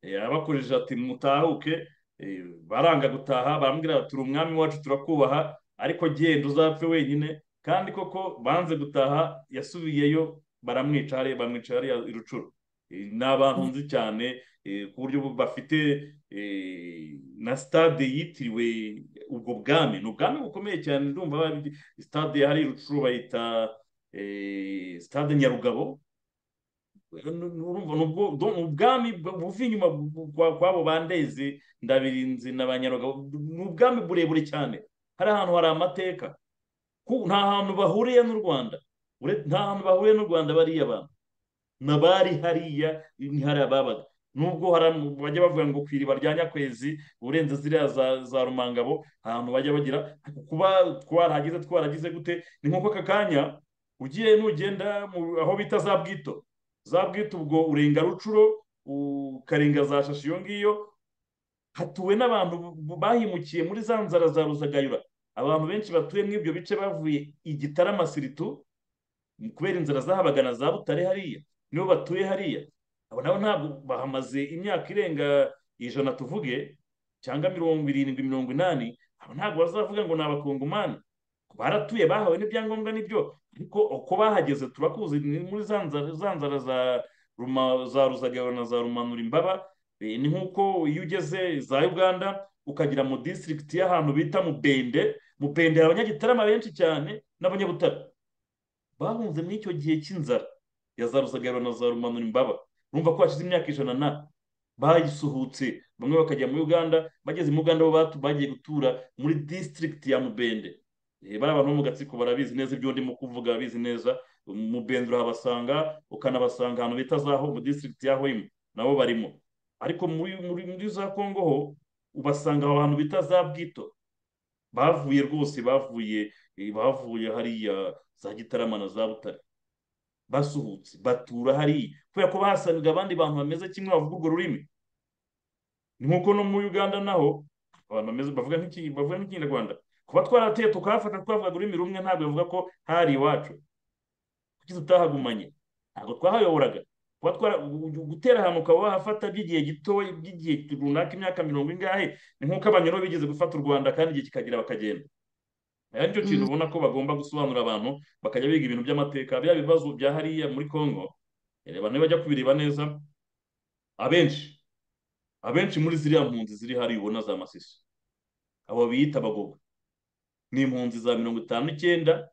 eh, arabakoresha ati mutahuke eh, baranga gutaha baramubwira bati turi umwami wacu turakubaha ariko genda uzapfe wenyine kandi koko banze gutaha yasubiyeyo baramwica hariya bamwica hariya i rucuru Eh, ni abantu nzi cyane eh, ku buryo bu- bafite eh, na stade yitiriwe ubwo bwami ni ubwami bukomeye cyane ndumva bari- stade hari i rucuru bayita eh, stade nyarugabo urumva ni ubwo- do- ni ubwami bu- buva inyuma bu- kwa- kw'abo bandezi ndabirinzi na ba nyarugabo ni ubwami burebure cyane hari ahantu hari amateka Ku- nta hantu bahuriye n'u rwanda Ure- nta hantu bahuriye n'u rwanda bariya bantu n'abari hariya ni hariya babaga nubwo hari am- bajya bavuga ngo ku iriba rya nyakwezi urenze ziriya za, za rumangabo ahantu bajya bagira kuba twarahageze twaragize gute ni nk'uko aka kanya ugiye nugenda mu- aho bita za bwito za bwite ubwo urenga rucuro ukarenga za shashi iyo ngiyo hatuwe n'abantu bu- bahimukiye muri za nzara za ruzagayura abantu benshi batuye muri ibyo bice bavuye igitarama siritu kubera inzara zahabaga na za butare hariya nibo batuye hariya abo nabo ntabwo bahamaze imyaka irenga ijana tuvuge cyangwa mirongo irindwi mirongo inani abo ntabwo bazavuga ngo ni abakongomani baratuye bahawe n'ibyangombwa nibyo ariko uko bahageze turakuzi ni muri za nzara za nzara za Ruma- za ruzagabo na za rumanura imbaba Eh, ni nk'uko iyo ugeze za uganda ukagera mu disitirigiti y'ahantu bita mubende mubende hari abanyagitarama benshi cyane n'abanyabutare bahunze muri icyo gihe cy'inzara ya za rusagara na za rumanura imbaba urumva ko hashize imyaka ijana na bayisuhutse bamwe bakajya muri uganda bageze muri uganda bo batu- bagiye gutura muri disitirigiti ya mubende Eh, bariya bantu bo mu gatsiko barabizi neza ibyo ndimo kuvuga babizi neza mubende urahabasanga ukanabasanga ahantu bita zaho mu disitirigiti ya hoyimu nabo barimo ariko muri muri muri za kongo ho ubasanga aho hantu bita za bwito bavuye rwose bavuye eh, bavuye hariya za gitarama na za butare basuhutse batura hariya kubera ko bahasangaga abandi bantu bameze kimwe bavuga urwo rurimi ni nk'uko no muri uganda naho abantu bameze bavuga nk'iki- bavuga nk'ikinyarwanda kuba twarateye tukahafata twavugaga ururimi rumwe ntabwo bivuga ko hari iwacu kuki tutahagumanye ntabwo twahayoboraga kuba twara- gu- gutera ahantu ukaba wahafata by'igihe gitoya by'igihe runaka imyaka mirongo ingahe ni nk'uko abanyoro bigeze gufata u rwanda kandi igihe kikagira bakagenda ari cyo kintu ubona ko bagomba gusobanurira abantu bakajya biga ibintu by'amateka bya bibazo bya hariya muri congo reba bajya kubireba neza abenshi abenshi muri ziriya mpunzi ziri hariya ubona za masiso abo biyita abagogo ni impunzi za mirongo itanu n'icyenda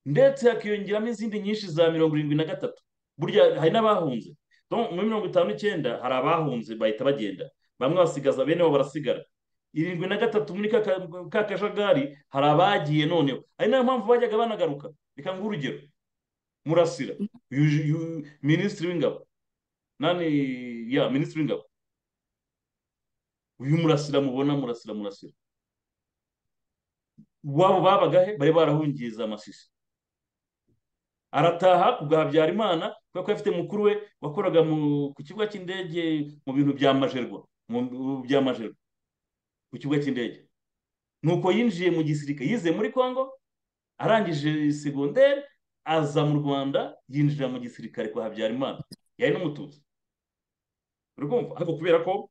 ndetse hakiyongeramo izindi nyinshi za mirongo irindwi na gatatu burya hari n'abahunze Donc, muri mirongo itanu n'icyenda hari abahunze bahita bagenda bamwe basigaza bene bo barasigara irindwi na gatatu muri ka ka- ka kajagari hari abagiye noneho ari nayo mpamvu bajyaga banagaruka reka nguhe urugero murasira uyu- uyu- minisitiri w'ingabo nani ya minisitiri w'ingabo uyu murasira mubona murasira murasira wabo babagahe bari barahungiye za masisi arataha kubwa habyarimana kubera ko afite mukuru we wakoraga mu- ku kibuga cy'indege mu bintu bya majerwa mu mu bya majerwa ku kibuga cy'indege nuko yinjiye mu gisirikare yize muri congo arangije segonderi aza mu rwanda yinjira mu gisirikare kwa habyarimana yari n'umututsi uri kumva ariko kubera ko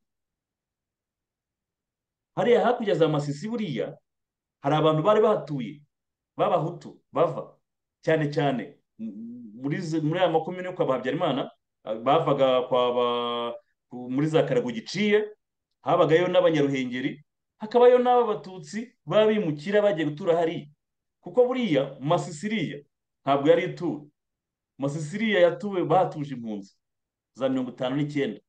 hariya hakurya za masisi buriya hari abantu bari bahatuye b'abahutu bava cyane cyane m- muri ze- muri aya makomine yo kwa ba habyarimana ah, bavaga kwa ba- ku- muri za karago giciye habagayo n'abanyaruhengeri hakabayo n'aba batutsi baba bimukira bagiye gutura hariya kuko buriya masisiriya ntabwo yari ituwe masisiriya yatuwe bahatuje impunzi za mirongo itanu n'icyenda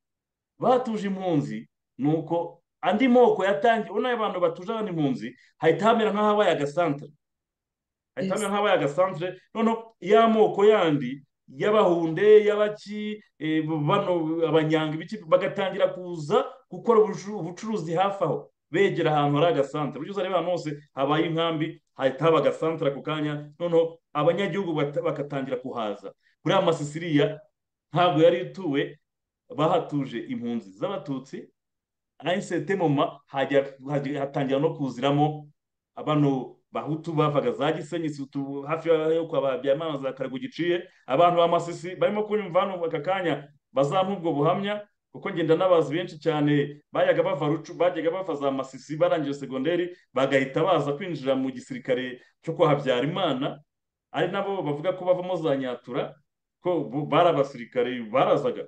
batuje impunzi ni uko andi moko yatangiye ubona abantu batuje abandi impunzi hahita hamera nk'ahabaye agasantere hahita hamera nk'ahabaye agasantere noneho ya moko yandi y'abahunde y'abaki eh, bano abanyanga ibiki bagatangira kuza gukora ubucu- ubucuruzi hafi aho begera ahantu hari agasantere ujya ureba ahantu hose habaye inkambi hahita haba agasantere ako kanya noneho abanyagihugu bata- bagatangira kuhaza kuri aya masisiriya ntabwo yari ituwe bahatuje impunzi z'abatutsi ahisete moma hajya hajya- hatangira no kuziramo abano bahutu bavaga za gisenyi situ- hafi yo kwa habyarimana za karago giciye abantu ba masisi barimo kunyumva hano aka kanya bazampa ubwo buhamya kuko ngenda n'abazi benshi cyane bayaga bava rucu bajyaga bava za masisi barangije segonderi bagahita baza kwinjira mu gisirikare cyo kwa habyarimana ari nabo bavuga ko bavamo za nyatura ko bo- bari abasirikare barazaga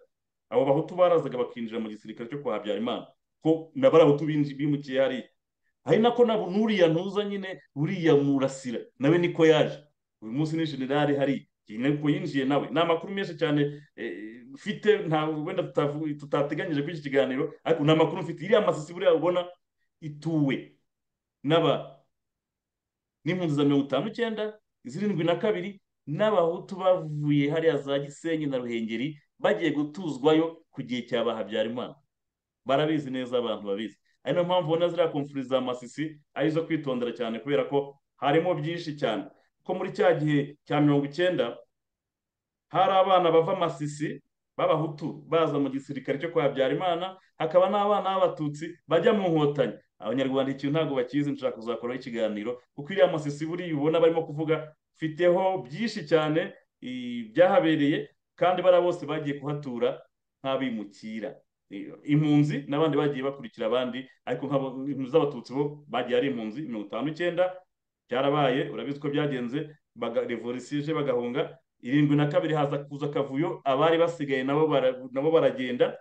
abo bahutu barazaga bakinjira mu gisirikare cyo kwa habyarimana ko na bariya bahutu binji- bimukiye hariya hari nako na n'uriya ntuza nyine uriya murasira nawe niko yaje uyu munsi ni generali hariya iyi niko yinjiye nawe ni amakuru menshi cyane eh, mfite nta wenda tutavu- tutateganyije kuri iki kiganiro ariko ni amakuru mfite iriya masisi buriya ubona ituwe n'aba n'impunzi za mirongo itanu n'icyenda zirindwi na kabiri n'abahutu bavuye hariya za gisenyi na ruhengeri bagiye gutuzwayo ku gihe cya ba habyarimana barabizi neza abantu babizi ari nayo mpamvu ubona ziriya komfuri za masisi ari izo kwitondera cyane kubera ko harimo byinshi cyane ko muri cya gihe cya mirongo icyenda hari abana bava masisi b'abahutu baza mu gisirikare cyo kwa habyarimana hakaba n'abana b'abatutsi bajya mu nkotanyi abanyarwanda ikintu ntabwo bakizi nshaka kuzakoraho ikiganiro kuko iriya masisi buriya ubona barimo kuvuga mfiteho byinshi cyane i- byahabereye kandi bariya bose bagiye kuhatura nk'abimukira I- impunzi n'abandi bagiye bakurikira abandi ariko nk'abo impunzi z'abatutsi bo bagiye ari impunzi mirongo itanu n'icyenda byarabaye urabizi ko byagenze baga- revolisiyo ije bagahunga irindwi na kabiri haza kuza akavuyo abari basigaye nabo bara- nabo baragenda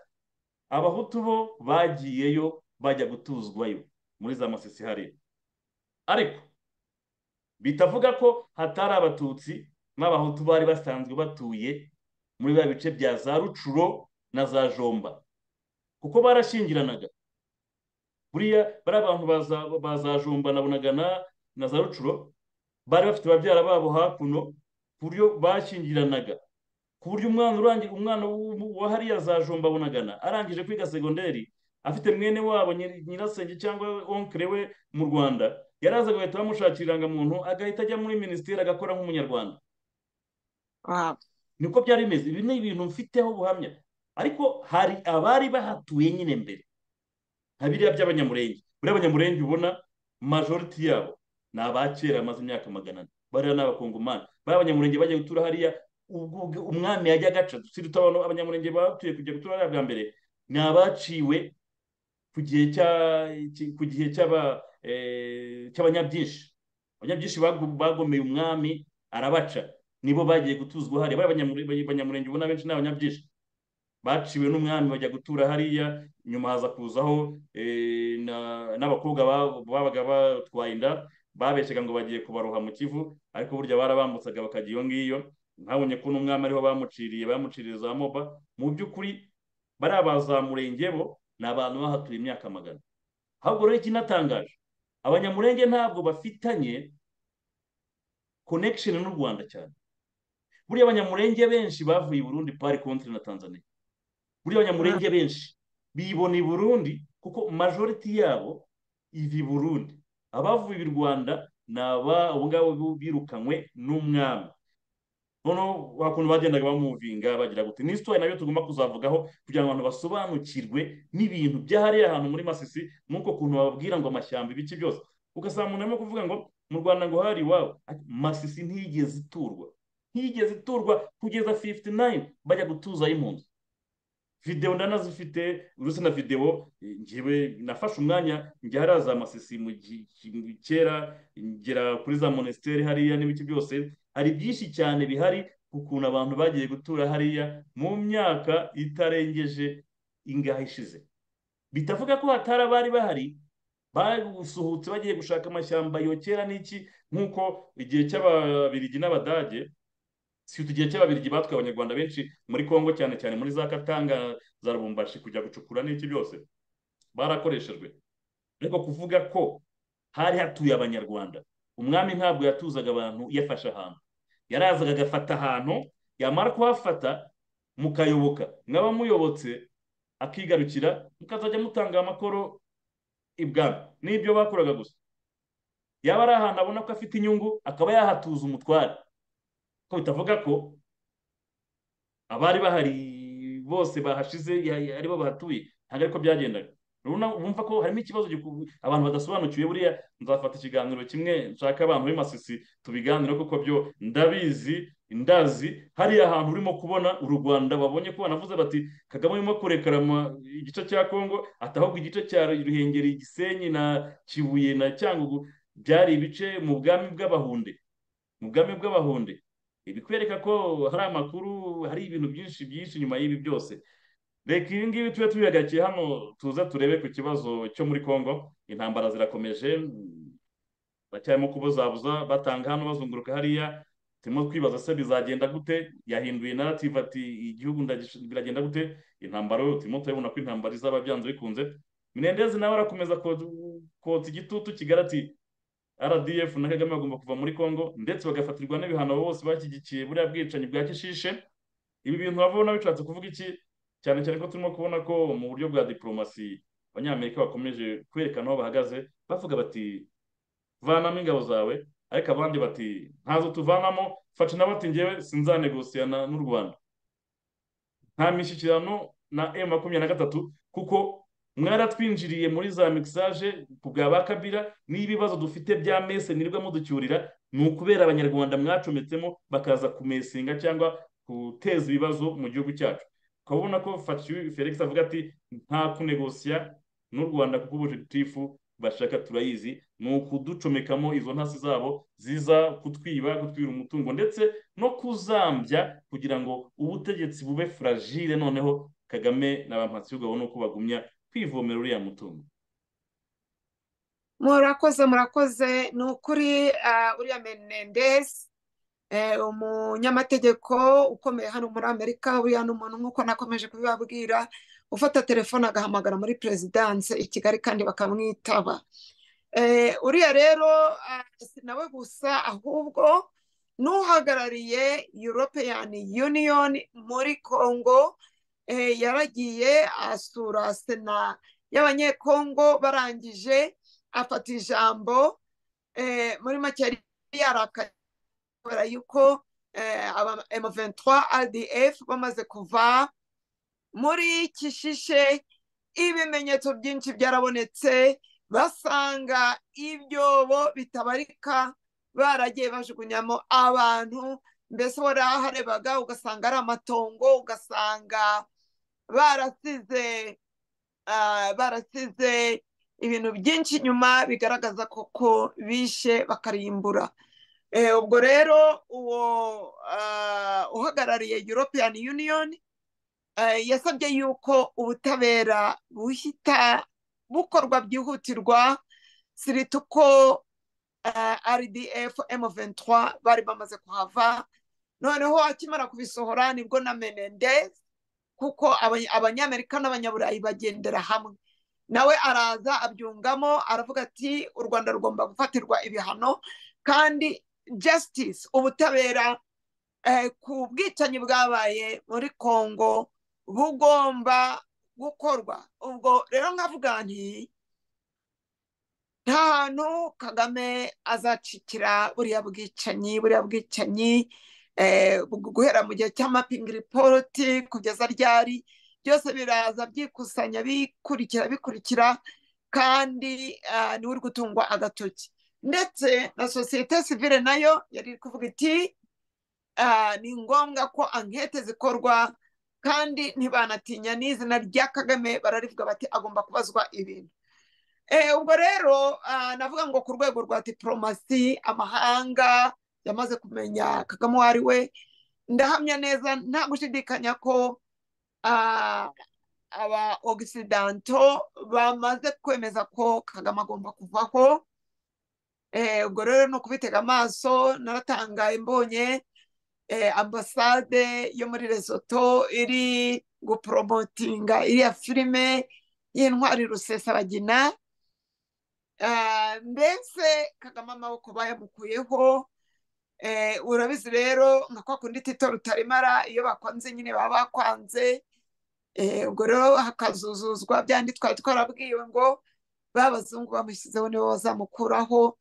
abahutu bo bagiyeyo bajya gutuzwayo muri za masisi hariya ariko bitavuga ko hatari abatutsi n'abahutu bari basanzwe batuye muri ba bice bya za rucuro na za jomba kuko barashyingiranaga buriya bari abantu baza- ba za jomba na bunagana na za rucuro bari bafite babyara babo hakuno ku buryo bashyingiranaga ku buryo umwana urangira umwana w'umu- wa hariya za jomba bunagana arangije kwiga segonderi afite mwene wabo nyir- nyirasenge cyangwa onkere we mu rwanda yaraza agahita bamushakira irangamuntu agahita ajya muri minisiteri agakora nk'umunyarwanda Wow. niko byari bimeze ibi ni ibintu mfiteho ubuhamya ariko hari abari bahatuye nyine mbere nka biriya by'abanyamurenge buriya abanyamurenge ubona majoriti yabo ni abakera bamaze imyaka magana ane bariya ni abakongomani bariya abanyamurenge bajya gutura hariya ubwo ubwo umwami yajya agaca dusiri abantu abanyamurenge batuye kujya gutura hariya bwa mbere ni abaciwe ku gihe cya ki- ku gihe cy'aba- eh, cy'abanyabyinshi abanyabyinshi bagu- bagomeye umwami arabaca nibo bagiye gutuzwa hariya bariya abanyamure- abanyamurenge ubona benshi ni abanyabyinshi baciwe n'umwami bajya gutura hariya nyuma haza kuzaho eh, na- n'abakobwa ba- babaga batwaye inda babeshyaga ngo bagiye kubaroha mu kivu ariko burya barabambutsaga bakajya iyo ngiyo ntabonye ko n'umwami ariho bamuciriye bamuciriye za moba mu by'ukuri bariya abazamurenge bo ni abantu bahatuye imyaka magana ahubwo rero ikinatangaje abanyamurenge ntabwo bafitanye connection n'u rwanda cyane buriya abanyamurenge benshi bavuye i burundi pari kontiri na tanzania buriya abanyamurenge benshi bibona i burundi kuko majoriti yabo iva i burundi abavuye i rwanda ni aba abo ngabo bu- birukanywe n'umwami noneho wa kuntu bagendaga bamuvinga bagira gute ni isitori nayo tugomba kuzavugaho kugira ngo abantu basobanukirwe n'ibintu byahariye ahantu muri masisi nk'uko kuntu bababwira ngo amashyamba ibiki byose ugasanga umuntu arimo kuvuga ngo mu rwanda ngo hari iwabo Ati, masisi ntiyigeze iturwa ntiyigeze iturwa kugeza 59 bajya gutuzayo impunzi videwo ndanazifite uretse na videwo eh, njyewe nafashe umwanya njya hariya za masisi mu gi- mu kera ngera kuri za monesiteri hariya n'ibiki byose hari byinshi cyane bihari ukuntu abantu bagiye gutura hariya mu myaka itarengeje ingahe ishize bitavuga ko hatari abari bahari basuhutse bagiye gushaka amashyamba yokera n'iki nk'uko igihe cy'ababirigi n'abadage si igihe cy'ababirigi batwaye abanyarwanda benshi muri congo cyane cyane muri za katanga za rubumbashi kujya gucukura n'iki byose barakoreshejwe ariko kuvuga ko hari hatuye abanyarwanda umwami ntabwo yatuzaga abantu yafashe ahantu yarazaga agafata ahantu yamara kuhafata mukayoboka mwaba muyobotse akigarukira mukazajya mutanga amakoro ibwami n'ibyo bakoraga gusa yaba ari ahantu abona ko afite inyungu akaba yahatuza umutware ko bitavuga ko abari bahari bose bahashize ya- ya- aribo bahatuye ntabwo ariko byagendaga urabona wumva ko harimo ikibazo giku- abantu badasobanukiwe buriya nzafata ikiganiro kimwe nshaka abantu b'i masisi tubiganireho kuko byo ndabizi ndazi hariya hantu urimo kubona uru rwanda babonye ko banavuze bati kagame urimo kurekarama igice cya kongo ati ahubwo igice cya ruhengeri gisenyi na kibuye na cyangugu byari ibice mu bwami bw'abahunde mu bwami bw'abahunde bikwereka ko hari amakuru hari ibintu byinshi byinshi nyuma y'ibi byose reka ibi ngibi tube tubihagarike hano tuza turebe ku kibazo cyo muri congo intambara zirakomeje mm, bacyarimo kubuzabuza batanga hano bazunguruka hariya turimo twibaza se bizagenda gute yahinduye narrative ati igihugu ndagish- biragenda gute intambara turimo turabona ko intambara izaba byanze bikunze minendezi nawe arakomeza kotsa kotsa igitutu kigali ati rdf na kagame bagomba kuva muri congo ndetse bagafatirwa n'ibihano bose bashyigikiye buriya bwicanyi bwa kishishe ibi bintu urabona bishatse kuvuga iki cyane cyane ko turimo kubona ko mu buryo bwa diporomasi abanyamerika bakomeje kwerekana aho bahagaze bavuga bati vanamo ingabo zawe ariko abandi bati ntazo tuvanamo faca nabo ati njyewe sinzanegosiyana n'u rwanda nta mishyikirano na m makumyabiri na gatatu kuko mwaratwinjiriye muri za mixage ku bwa ba kabira n'ibibazo dufite bya mese nirwa muducyurira ni ukubera abanyarwanda mwacometsemo bakaza kumesinga cyangwa guteza ibibazo mu gihugu cyacu ukaba ubona ko Fatih felix avuga ati nta kunegosiya n'u rwanda kuko ubujegitifu bashaka turayizi ni ukuducomekamo izo ntasi zabo ziza kutwiba kutwira umutungo ndetse no kuzambya kugira ngo ubutegetsi bube fragile noneho kagame na ba mpatsibigo babone uko bagumya kwivomera uriya mutungo murakoze murakoze ni ukuri ah, uriya menendez eh, umunyamategeko ukomeye hano muri amerika buriya ni umuntu nk'uko nakomeje kubibabwira ufata telefone agahamagara muri perezidanse i kigali kandi bakamwitaba Eh, uriya rero ah, si nawe gusa ahubwo n'uhagarariye european union muri congo eh, yaragiye asura sena y'abanyekongo barangije afata ijambo eh, muri make yari yarakaye kubera yuko eh, aba M23 RDF bamaze kuva muri Kishishe ibimenyetso byinshi byarabonetse basanga ibyobo bitabarika baragiye bajugunyamo abantu mbese waraharebaga ugasanga ari amatongo ugasanga barasize ah, barasize ibintu byinshi inyuma bigaragaza koko bishe bakarimbura Eh, ubwo rero uwo ah, uhagarariye european union eh, yasabye yuko ubutabera buhita bukorwa byihutirwa sirita uko ah, rdf m23 bari bamaze kuhava noneho akimara kubisohora nibwo na menendez kuko abany- abanyamerika n'abanyaburayi bagendera hamwe nawe araza abyungamo aravuga ati u rwanda rugomba gufatirwa ibihano kandi justice ubutabera eh, ku bwicanyi bwabaye muri congo bugomba gukorwa ubwo rero nkavuga nti nta hantu kagame azacikira buriya bwicanyi buriya bwicanyi eh, bu- guhera mu gihe cya mapping report kugeza ryari byose biraza byikusanya bikurikira bikurikira kandi ah, niwe uri gutungwa agatoki ndetse na sosiyete sivile nayo yari iri kuvuga iti "Ah, ni ngombwa ko ankete zikorwa kandi ntibanatinya n'izina rya kagame bararivuga bati agomba kubazwa ibintu Eh, ubwo rero ah, navuga ngo ku rwego rwa diporomasi amahanga yamaze kumenya kagame uwo ari we ndahamya neza nta gushidikanya ko ah, aba ogisidanto bamaze kwemeza ko kagame agomba kuvaho Eh, ubwo rero ni ukubitega amaso naratangaye mbonye eh, ambasade yo muri Lesotho iri guporomotinga iriya filime y'intwari rusesabagina Ah, mbese kagame amaboko bayamukuyeho Eh, urabizi rero nka kwa kundi tito rutarimara iyo bakwanze nyine baba bakwanze Eh, ubwo rero hakazuzuzwa byandi twari twarabwiwe ngo ba bazungu bamushyizeho nibo bazamukuraho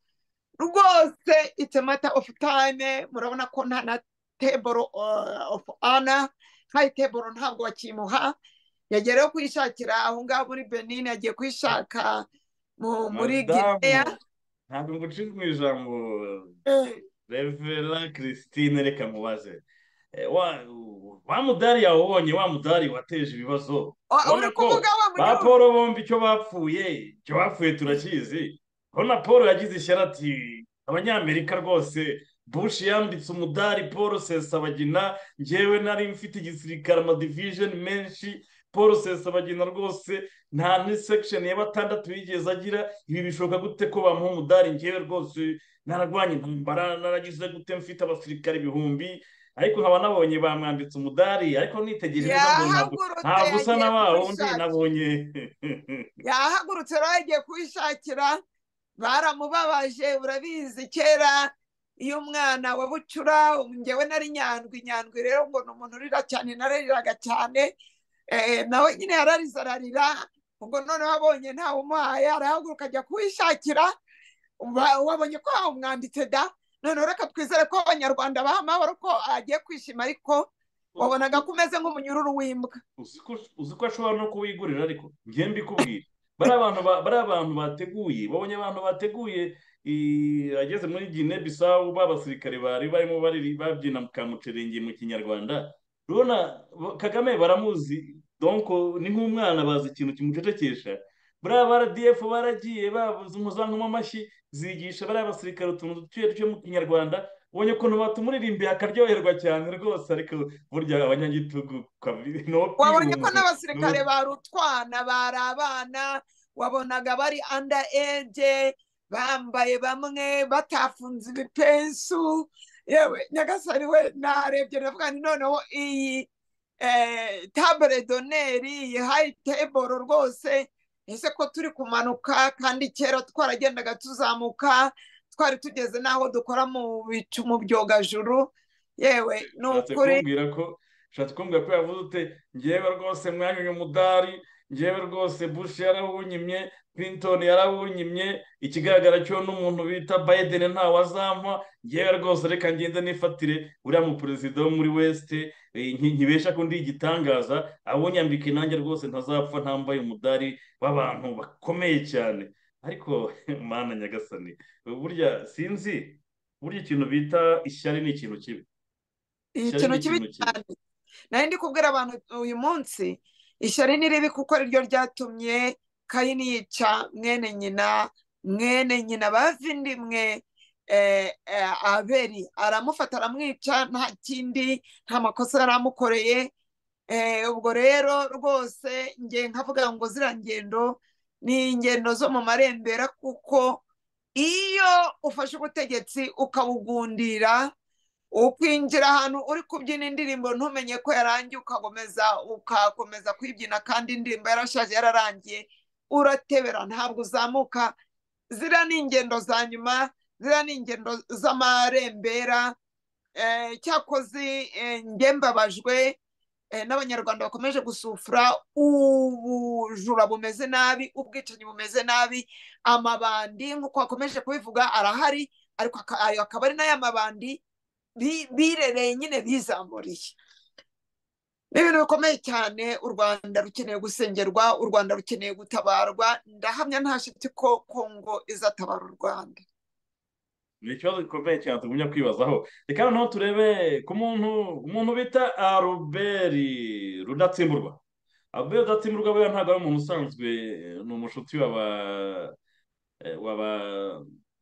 rwose it's a matter of time murabona ko nta na table uh, of honor nta table ntabwo bakimuha yagiye rero kwishakira aho ngaho muri benin yagiye kwishaka mu- muri guinea madamu ntabwo ngucika mu ijambo Eh, revera christine reka mubaze Eh, wa wa mudari yawubonye wa mudari wateje ibibazo wa- urabona uri ko kuvuga wa ba munyururu paul bombi icyo bapfuye icyo bapfuye turakizi urabona paul yagize ishyari ati abanyamerika rwose bush yambitse umudari paul sesabagina njyewe nari mfite igisirikare amadivijeni menshi paul sesabagina rwose nta n'isekisheni ya batandatu yigeze agira ibi bishoboka gute ko bamuha umudari njyewe rwose nararwanya intambara naragize gute mfite abasirikare ibihumbi ariko nkaba nabonye bamwambitse umudari ariko nitegereje neza mbona ntabwo ntabwo usa yahagurutse yagiye na wa wundi kuwishakira nabonye yahagurutse rero yagiye kuwishakira baramubabaje urabizi kera iyo umwana wa bucura njyewe nari nyandwi nyandwi rero ngo ni umuntu urira cyane narariraga cyane eh, nawe nyine yararize ararira ubwo noneho abonye ntawe umuhaye arahaguruka ajya kuwishakira Wa- wabonye ko wamwanditse da noneho reka twizere ko abanyarwanda baha amahoro ko agiye kwishima ariko wabonaga ko umeze nk'umunyururu w'imbwa uzi ko uzi ko ashobora no kuwigurira ariko njye mbikubwira bariya bantu ba- bariya bantu bateguye babonye abantu bateguye i- ageze muri gine bisawu b'abasirikare bari barimo bariri- babyina kamucerenge mu kinyarwanda urabona bo- kagame baramuzi donko ni nk'umwana bazi ikintu kimucecekesha buriya ba rdf baragiye babuze impuzankano amashyi zigisha bariya basirikare utuntu dutuye duke mu kinyarwanda ubonye ukuntu batumuririmbiye akaryoherwa cyane rwose ariko burya abanyagitugu kabi- no wabonye kwirunze ko no n'abasirikare bari utwana bari abana wabonaga bari anda eje bambaye bamwe batafunze ibipensu yewe nyagasani we narebye ndavuga nti noneho iyi eh, table doneri iyi hayi teboro rwose ese ko turi kumanuka kandi kera twaragendaga tuzamuka twari tugeze n'aho dukora mu bicu mu byogajuru yewe ni ushatse ukuri kumbwira ko ushatse kumbwira ko yavuze ute ngewe rwose mwanyuye umudari ngewe rwose bush yarawunyimye clinton yarawunyimye ikigaragara cyo n'umuntu bita biden ntawe azampa ngewe rwose reka ngende nifatire uriya muperezida wo muri wesite nkibesha ko ndi igitangaza awunyambike nanjye rwose ntazapfa ntambaye umudari w'abantu bakomeye cyane ariko mana nyagasani burya sinzi burya ikintu bita ishyari ni ikintu kibi ikintu kibi cyane nari ndi kubwira abantu uyu munsi ishyari ni ribi kuko ariryo ryatumye kayini yica mwene nyina mwene nyina bavindimwe eh, eh, aberi aramufata aramwica nta kindi nta makosa yari amukoreye Eh, ubwo rero rwose nge nkavuga ngo ziriya ngendo ni ingendo zo mu marembera kuko iyo ufashe ubutegetsi ukabugundira ukwinjira ahantu uri kubyina indirimbo ntumenye ko yarangiye ukakomeza ukakomeza kuyibyina kandi indirimbo yarashaje yararangiye uratebera ntabwo uzamuka ziriya ni ingendo za nyuma ziriya ni ingendo z'amarembera eh, cyakoze eh, njye mbabajwe eh, n'abanyarwanda bakomeje gusufura ubujura bumeze nabi ubwicanyi bumeze nabi amabandi nk'uko bakomeje kubivuga arahari ariko aka- ayo akaba ari n'aya mabandi bi- birereye nyine bizamuriye ni ibintu bikomeye cyane u rwanda rukeneye gusengerwa u rwanda rukeneye gutabarwa ndahamya nta shiti ko kongo izatabara u rwanda ni ikibazo gikomeye cyane tugumya kwibazaho reka noneho turebe ku muntu umuntu bita aruberi rudatsimburwa aruberi rudatsimburwa buriya ntabwo ari umuntu usanzwe ni umushuti w'aba eh, w'aba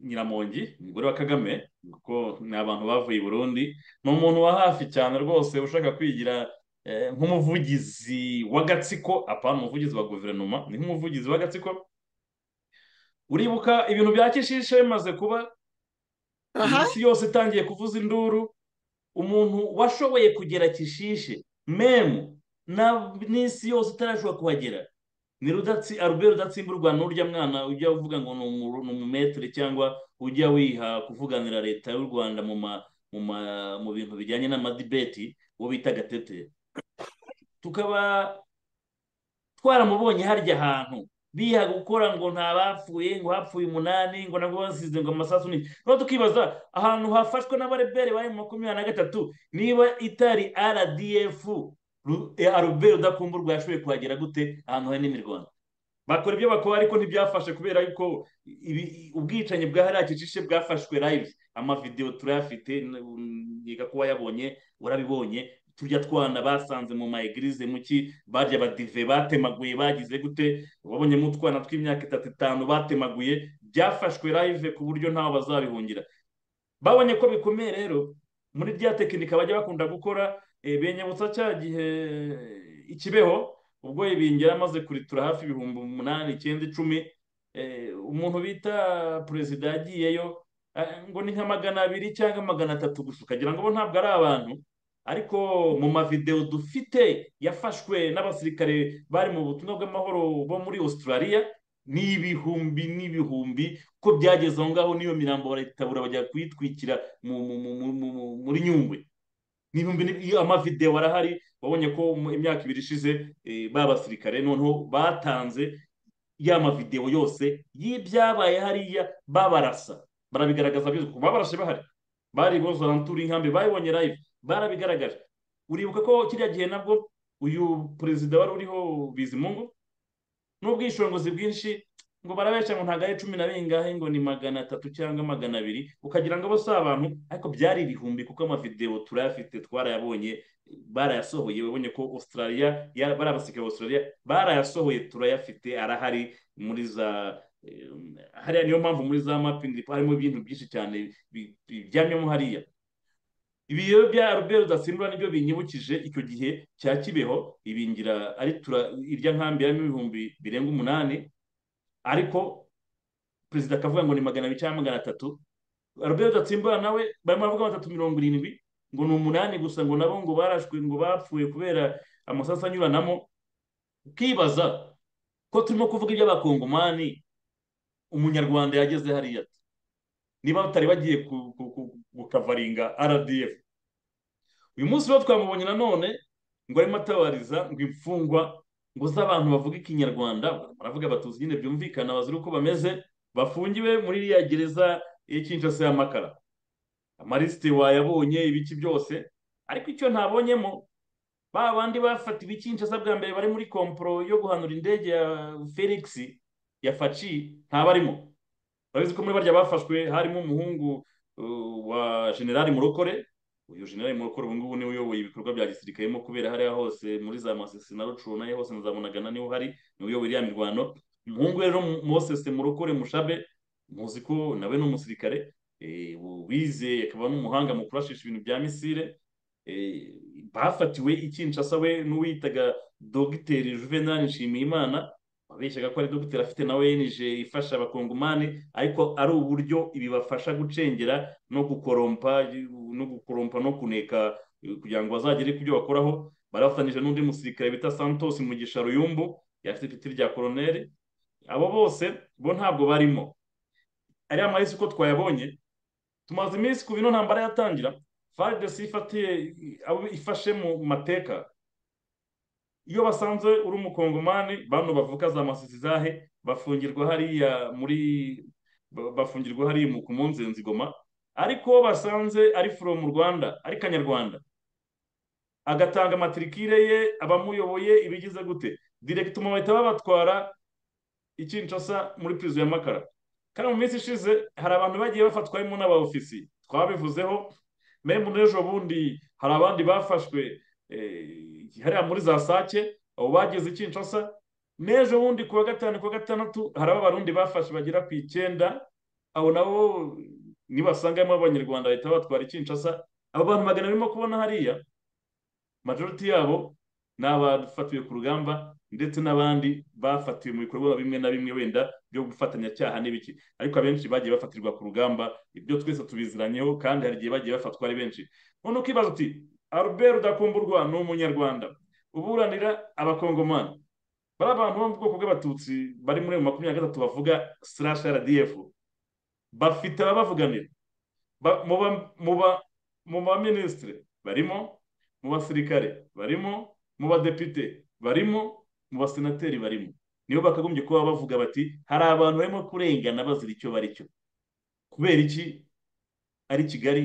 nyiramongi umugore wa kagame kuko ni abantu bavuye i burundi ni umuntu wa hafi cyane rwose ushaka kwigira eh, nk'umuvugizi w'agatsiko apana umuvugizi wa guverinoma ni nk'umuvugizi w'agatsiko uribuka ibintu bya kishishe bimaze kuba aha iyi si yose itangiye kuvuza induru umuntu washoboye kugera kishishe memu na- n'isi yose itarashobora kuhagera ni rudatsi arube rudatsimburwa n'urya mwana ujya uvuga ngo ni umu- ni umumetere cyangwa ujya wiha kuvuganira leta y'u rwanda mu ma mu ma mu bintu bijyanye n'amadibeti uwo bita gatete tukaba twaramubonye harya ahantu biha gukora ngo ntabapfuye ngo hapfuye umunani ngo nabwo basize ngo amasasu ni noneho tukibaza ahantu hafashwe n'abareberi bari mu makumyabiri na gatatu niba itari rdf aruberi udakumburwa yashoboye kuhagera gute ahantu hari n'imirwano bakora ibyo bakora ariko ntibyafashe kubera yuko ibi- ubwicanyi bwa hariya kicishe bwafashwe live amavidewo turayafite yiga kuba yabonye warabibonye turya twana basanze mu maegirize mu ki barya badive batemaguye bagize gute wabonyemo utwana tw'imyaka itatu itanu batemaguye byafashwe live ku buryo ntaho bazabihungira babonye ko bikomeye rero muri rya tekinika bajya bakunda gukora eh, binyibutsa cya gihe ikibeho ubwo ibingira amaze kuritura hafi ibihumbi umunani icyenda icumi eh, umuntu bita perezida yagiyeyo eh, ngo ni nka magana abiri cyangwa magana atatu gusa ukagira ngo bo ntabwo ari abantu ariko mu mavidewo dufite yafashwe n'abasirikare bari mu butumwa bw'amahoro bo muri Australia ni ibihumbi n'ibihumbi ko byageze aho ngaho n'iyo mirambo barayitabura bajya kuyitwikira mu- mu- mu- mu- mu- mu- muri nyungwe n'ibihumbi ni- iyo amavidewo arahari wabonye ko mu imyaka ibiri ishize eh, ba basirikare noneho batanze ya mavidewo yose y'ibyabaye hariya babarasa barabigaragaza byose kuko babarashe bahari bari bose arantura inkambi babibonye live barabigaragaje uribuka ko kiriya gihe nabwo uyu perezida wari uriho bizimungu n'ubwishingizi bwinshi ngo barabeshya ngo ntabwo ari cumi na bingahe ngo ni magana atatu cyangwa magana abiri ukagira ngo bo si abantu ariko byari ibihumbi kuko amavidewo turayafite twarayabonye barayasohoye wabonye ko australia ya- bari abasirikare ba australia barayasohoye turayafite arahari muri za eh, hariya niyo mpamvu muri za mapingi harimo ibintu byinshi cyane bi- biryamyemo hariya ibiyo bya aruberi udasimbura nibyo binyibukije icyo gihe cya kibeho ibingira ari tura irya nkambi yarimo ibihumbi birenga umunani ariko perezida akavuga ngo ni magana abiri cyangwa magana atatu robert gatsimbura nawe barimo baravuga batatu mirongo irindwi ngo ni umunani gusa ngo nabo ngo barashwe ngo bapfuye kubera amasasu anyuranamo ukibaza ko turimo kuvuga iby'abakongomani umunyarwanda yageze hariya niba batari bagiye ku- ku- ku- gukavaringa rdf uyu munsi rero twamubonye nanone ngo arimo atabariza ngo imfungwa ngo z'abantu bavuga ikinyarwanda baravuga batuzi nyine byumvikana bazira uko bameze bafungiwe muri iriya gereza y'ikinshasa y'amakara amarisite wayabonye ibiki byose ariko icyo ntabonyemo ba bandi bafatiwe ikinshasa bwa mbere bari muri komporo yo guhanura indege ya felix ya faci ntabarimo urabizi ko muri barya bafashwe harimo umuhungu uh, wa generali murokore uyu generali murokore ubu ngubu niwe uyoboye ibikorwa bya gisirikare mo kubera hariya hose muri za masisi na rucuna ye hose nazamunagana niwe uhari niwe uyoboye iriya mirwano umuhungu rero mosese murokore mushabe muzi ko nawe ni umusirikare eh, wize akaba n'umuhanga mu kurashisha ibintu bya misile eh, bafatiwe i Kinshasa we n'uwitaga dogiteri juvenal nshimiyimana wabeshyaga ko ari dogiteri afite na onj ifasha abakongomani ariko ari uburyo bibafasha gucengera no gukorompa no gukorompa no kuneka eh, kugira ngo bazagere ku byo bakoraho barafatanyije n'undi musirikare bita santos mugisha ruyumbu yafite ipeti rya koroneri abo bose bo ntabwo barimo ariya mahisi uko twayabonye tumaze iminsi kuva ino ntambara yatangira faridesi ifatiye abo ifashe mu mateka iyo basanze uri umukongomani bano bavuka za masisi zahe bafungirwa hariya muri ba- bafungirwa hariya mu- ku munzenzi goma ariko uwo basanze ari furo mu rwanda ari kanyarwanda agatanga matirikire ye abamuyoboye ibigize gute direkitoma bahita babatwara ikinshasa muri pirizo ya makara kandi mu minsi ishize hari abantu bagiye bafatwa harimo n'aba ofisiye twabivuzeho memu n'ejo bundi hari abandi bafashwe eh, hariya muri za sake abo bageze i kinshasa n'ejo bundi ku wa gatanu ku wa gatandatu hari abarundi bafashe bagera ku icyenda abo nabo nibasangamo abanyarwanda bahita batwara i kinshasa abo bantu magana barimo kubona hariya majoriti yabo ni abafatiwe ku rugamba ndetse n'abandi bafatiwe mu bikorwa bimwe na bimwe wenda byo gufatanyacyaha n'ibiki ariko abenshi bagiye bafatirwa ku rugamba ibyo twese tubiziranyeho kandi hari igihe bagiye bafatwa ari benshi none ukibaza uti albert rudakumburwa ni umunyarwanda uburanira abakongomani bari abantu bo mu bwoko bw'abatutsi bari muri ayo makumyabiri na gatatu bavuga slash rdf bafite ababavuganira Ba- mu ba- mu ba- mu baminisitire barimo mu basirikare barimo mu badepite barimo mu basenateri barimo nibo bakagombye kuba bavuga bati hari abantu barimo kurengana bazira icyo bari cyo kubera iki ari kigali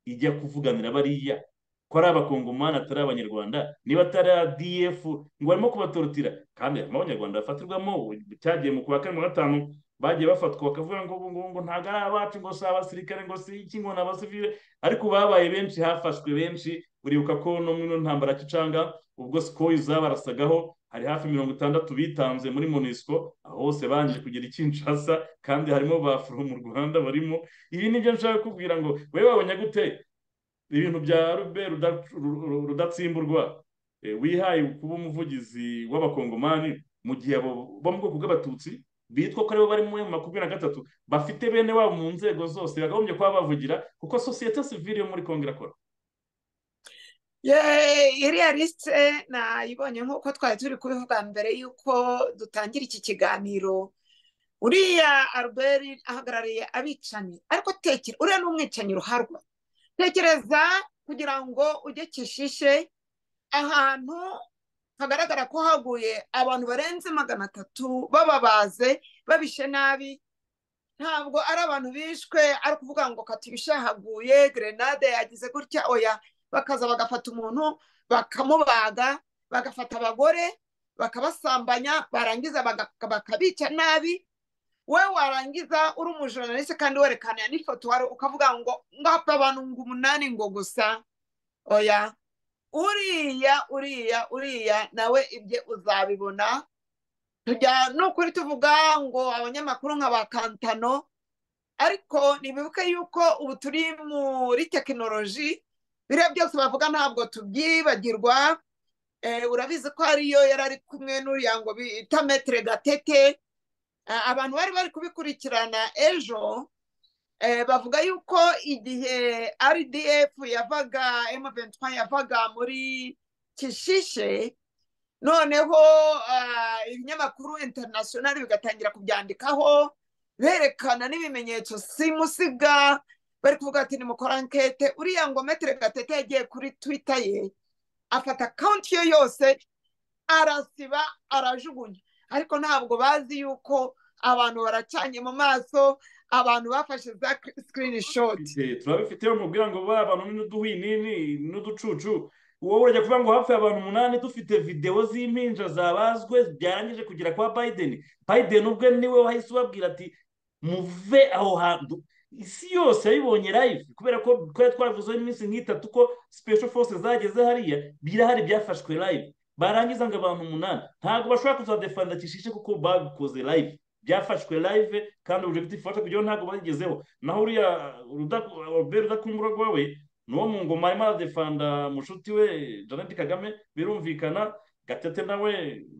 ijya kuvuganira bariya ko ari abakongomani atari abanyarwanda niba atari adf ngo barimo kubatorotira kandi harimo abanyarwanda bafatirwamo cyagiye mu kwa kane mu gatanu bagiye bafatwa bakavuga ngo ngo ngo ntabwo ari abacu ngo si abasirikare ngo si iki ngo ni abasivile ariko babaye benshi hafashwe benshi uribuka ko no mu ino ntambara kicanga ubwo sikoyi zabarasagaho hari hafi mirongo itandatu bitanze muri monisco aho hose banjye kugera ikinshasa kandi harimo ba furo mu rwanda barimo ibi ni byo nshaka kukubwira ngo wowe wabonye gute ibintu bya rube Ruda- Ru- Ru- rudatsimburwa eh, wihaye kuba umuvugizi w'abakongomani mu gihe abo bo mu bwoko bw'abatutsi bitwa ko aribo bari mu makumyabiri na gatatu bafite bene wabo mu nzego zose bakagombye kuba bavugira kuko sosiyete sivile yo muri kongo irakora Ye- iriya lisite nayibonye nk'uko twari turi kubivuga mbere y'uko dutangira iki kiganiro uriya albert ahagarariye abicanyi ariko tekera uriya ni umwicanyi ruharwa tekereza kugira ngo ujye kishishe ahantu hagaragara ko haguye abantu barenze magana atatu bababaze babishe nabi ntabwo ari abantu bishwe ari ukuvuga ngo kati ibishahaguye gerenade yagize gutya oya bakaza bagafata umuntu bakamubaga bagafata abagore bakabasambanya barangiza baga- bakabica nabi we warangiza uri umujournaliste kandi werekana n'ifoto wari ukavuga ngo ngapfa abantu ngo umunani ngo gusa oya uriya uriya uriya nawe ibye uzabibona tujya n'ukuri tuvuga ngo abanyamakuru nka ba kantano ariko nibibuke yuko ubu turi muri tekinoloji biriya byose bavuga ntabwo tubyibagirwa Eh, urabizi ko ariyo yari ari kumwe n'uriya ngo bita metere gatete Ah, abantu bari bari kubikurikirana ejo Eh, bavuga yuko igihe rdf yavaga m23 yavaga muri kishishe noneho ah, ibinyamakuru international bigatangira kubyandikaho berekana n'ibimenyetso simusiga bari kuvuga ati nimukora ankete uriya ngo metere gatete yagiye kuri twitter ye afata akawunti ye yose arasiba arajugunya ariko ntabwo bazi yuko abantu baracanye mu maso abantu bafashe za screenshot Eh, turabifiteho mubwira ngo ba bantu n'uduhwinini n'uducucu wowe urajya kuvuga ngo hapfuye abantu umunani dufite videwo z'impinja zabazwe byarangije kugera kwa biden biden ubwe niwe wahise ubabwira ati muve aho hantu isi yose yabibonye live kubera ko twari twaravuzeho iminsi nk'itatu ko special forces zageze hariya birahari byafashwe live barangiza ngo abantu umunani ntabwo bashobora kuzadefanda kishishe kuko babikoze live byafashwe live kandi objective fasha kugira ngo ntabwo bayigezeho naho uriya Rudaku- Albert rudakumburwa we ni uwo mu ngoma arimo aradefanda mushuti we Jeannette Kagame birumvikana Gatete nawe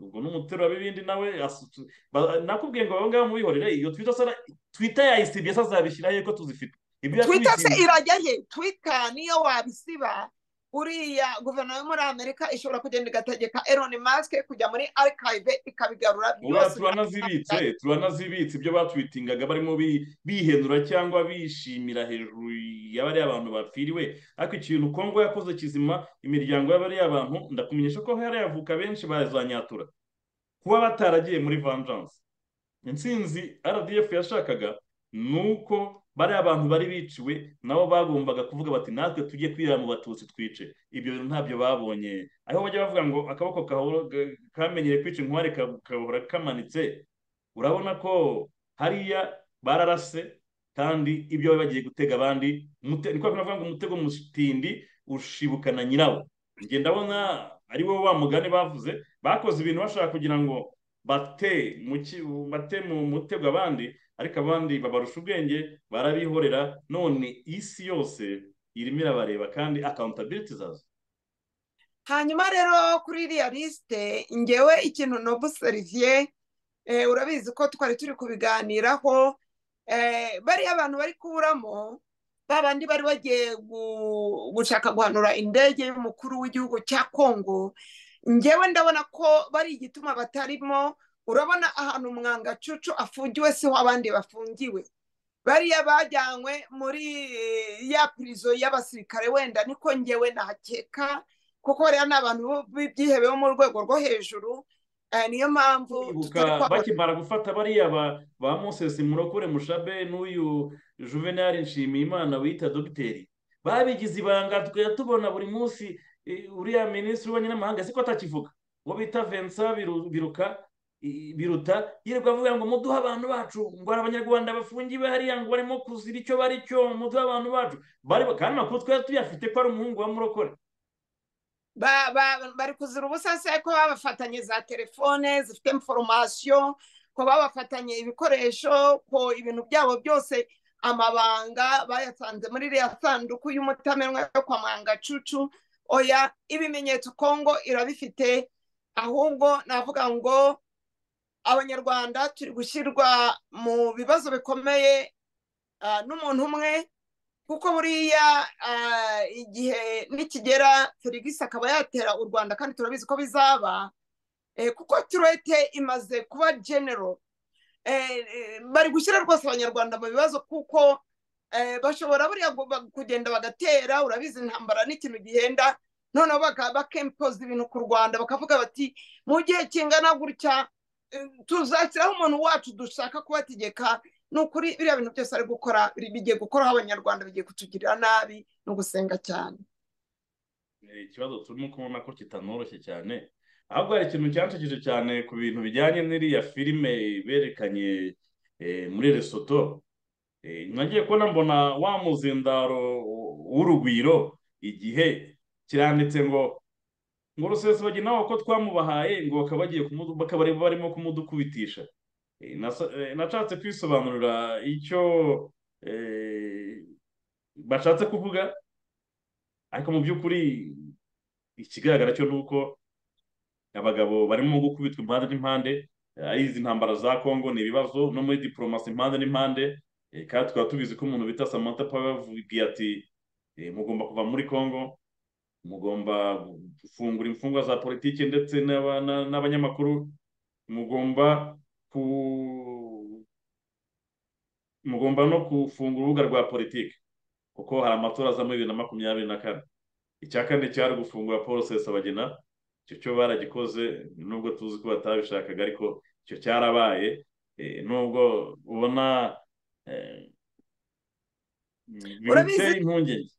ubwo n'umutero wa bibindi nawe asu- ba- nakubwiye ngo abo ngabo mubihorere iyo twitter sara twitter yayisibye se azabishyiraho ko tuzifite ibyo twita se yatwibye irajya he twita niyo wabisiba uriya guverinoma yo muri amerika ishobora kugenda igategeka elon musk kujya muri archive oya ikabigarura byose turanazibitse turanazibitse ibyo batwitingaga barimo bi- bihenura cyangwa bishimira hejuru y'abariya abantu bapfiriwe ariko ikintu kongo yakoze kizima imiryango y'abariya bantu ndakumenyesha ko hariya yavuka benshi bazanyatura kuba bataragiye muri vengeance intsinzi rdf yashakaga ni uko bariya bantu bari biciwe nabo bagombaga kuvuga bati natwe tujye kwira mu batutsi twice ibyo bintu ntabyo babonye aho bajya bavuga ngo akaboko kahora- ga- kamenyere kwica inkware ka- gahora kamanitse urabona ko hariya bararase kandi ibyo bari bagiye gutega abandi mute- ni kwa kundi bavuga ngo umutego musitindi ushibukana nyirawo njye ndabona ari wowe wa mugani bavuze bakoze ibintu bashaka kugira ngo bate mu ki- bate mu mutego abandi ariko abandi babarusha ubwenge barabihorera none isi yose irimo irabareba kandi accountability zazo hanyuma rero kuri iriya lisite ngewe ikintu nobu seriviye urabizi ko twari turi kubiganiraho eh, bariya abantu bari kuburamo ba bandi bari bagiye gu- gushaka guhanura indege y'umukuru w'igihugu cya kongo ngewe ndabona ko bari igituma batarimo urabona ahantu umwangacucu afungiwe siho abandi bafungiwe bariya bajyanywe muri eh, ya pirizo y'abasirikare wenda niko ngewe nahakeka kuko bariya ni abantu b'ibyihebe bo mu rwego rwo hejuru eh, niyo mpamvu ibuka tutari kwabona bakimara gufata bariya ba ba moses murokore mushabe n'uyu juvenal nshimiyimana wita dogiteri babigize ibanga tukajya tubona buri munsi eh, uriya minisitiri w'ububanyi n'amahanga siko atakivuga uwo bita vensa Biru- biruka i- biruta yirirwa avuga ngo muduhe abantu bacu ngo hari abanyarwanda bafungiwe hariya ngo barimo kuzira icyo bari cyo muduhe abantu bacu bari kandi amakuru twari tuyafite ko ari umuhungu wa murokore ba, ba, bari kuzira ubusa se ko babafatanye za telefone zifite information ko babafatanye ibikoresho ko ibintu byabo byose amabanga bayasanze muri iriya sanduku y'umutamenwa yo kwa mwangacucu oya ibimenyetso kongo irabifite ahubwo navuga ngo abanyarwanda turi gushyirwa mu bibazo bikomeye ah, n'umuntu umwe kuko buriya ah, igihe nikigera felix akaba yatera u rwanda kandi turabizi ko bizaba eh, kuko turete imaze kuba genero Eh, eh, bari gushyira rwose abanyarwanda mu bibazo kuko eh, bashobora buriya gu- ba- kugenda bagatera urabizi intambara n'ikintu gihenda noneho baka- bakempoza ibintu ku rwanda bakavuga bati mu gihe kingana gutya eh, tuzashyiraho umuntu wacu dushaka kubategeka ni ukuri biriya bintu byose ari gukora biri- bigiye gukoraho abanyarwanda bigiye kutugirira nabi ni ugusenga cyane Eh, ikibazo turimo kubona ko kitanoroshye cyane ahubwo hari ikintu cyanshegeje cyane ku bintu bijyanye n'iriya filime berekanye eh, muri Lesotho Eh, nagiye kubona mbona wa muzindaro w'urugwiro igihe kiranditse ngo ngo rusesabagina nawe ko twamubahaye ngo bakaba bagiye kumudu- bakaba bari- barimo kumudukubitisha Eh, nasa- eh, nashatse kwisobanurira icyo eh, bashatse kuvuga ariko mu by'ukuri ikigaragara cyo ni uko abagabo barimo gukubitwa impande n'impande ari izi ntambara za kongo ni ibibazo no muri diporomasi impande n'impande Eh, kandi tukaba tubizi ko umuntu bita samantha pawe yababwiye ati eh, mugomba kuva muri congo mugomba gufungura imfungwa za politiki ndetse n'aba- na- n'abanyamakuru mugomba ku mugomba no gufungura urubuga rwa politiki kuko hari amatora aza muri bibiri na makumyabiri na kane icya kane cyari gufungura paul sesabagina icyo cyo baragikoze nubwo tuzi ko batabishakaga ariko icyo cyarabaye eh, nubwo ubona eh, Urabizi- biteye impungenge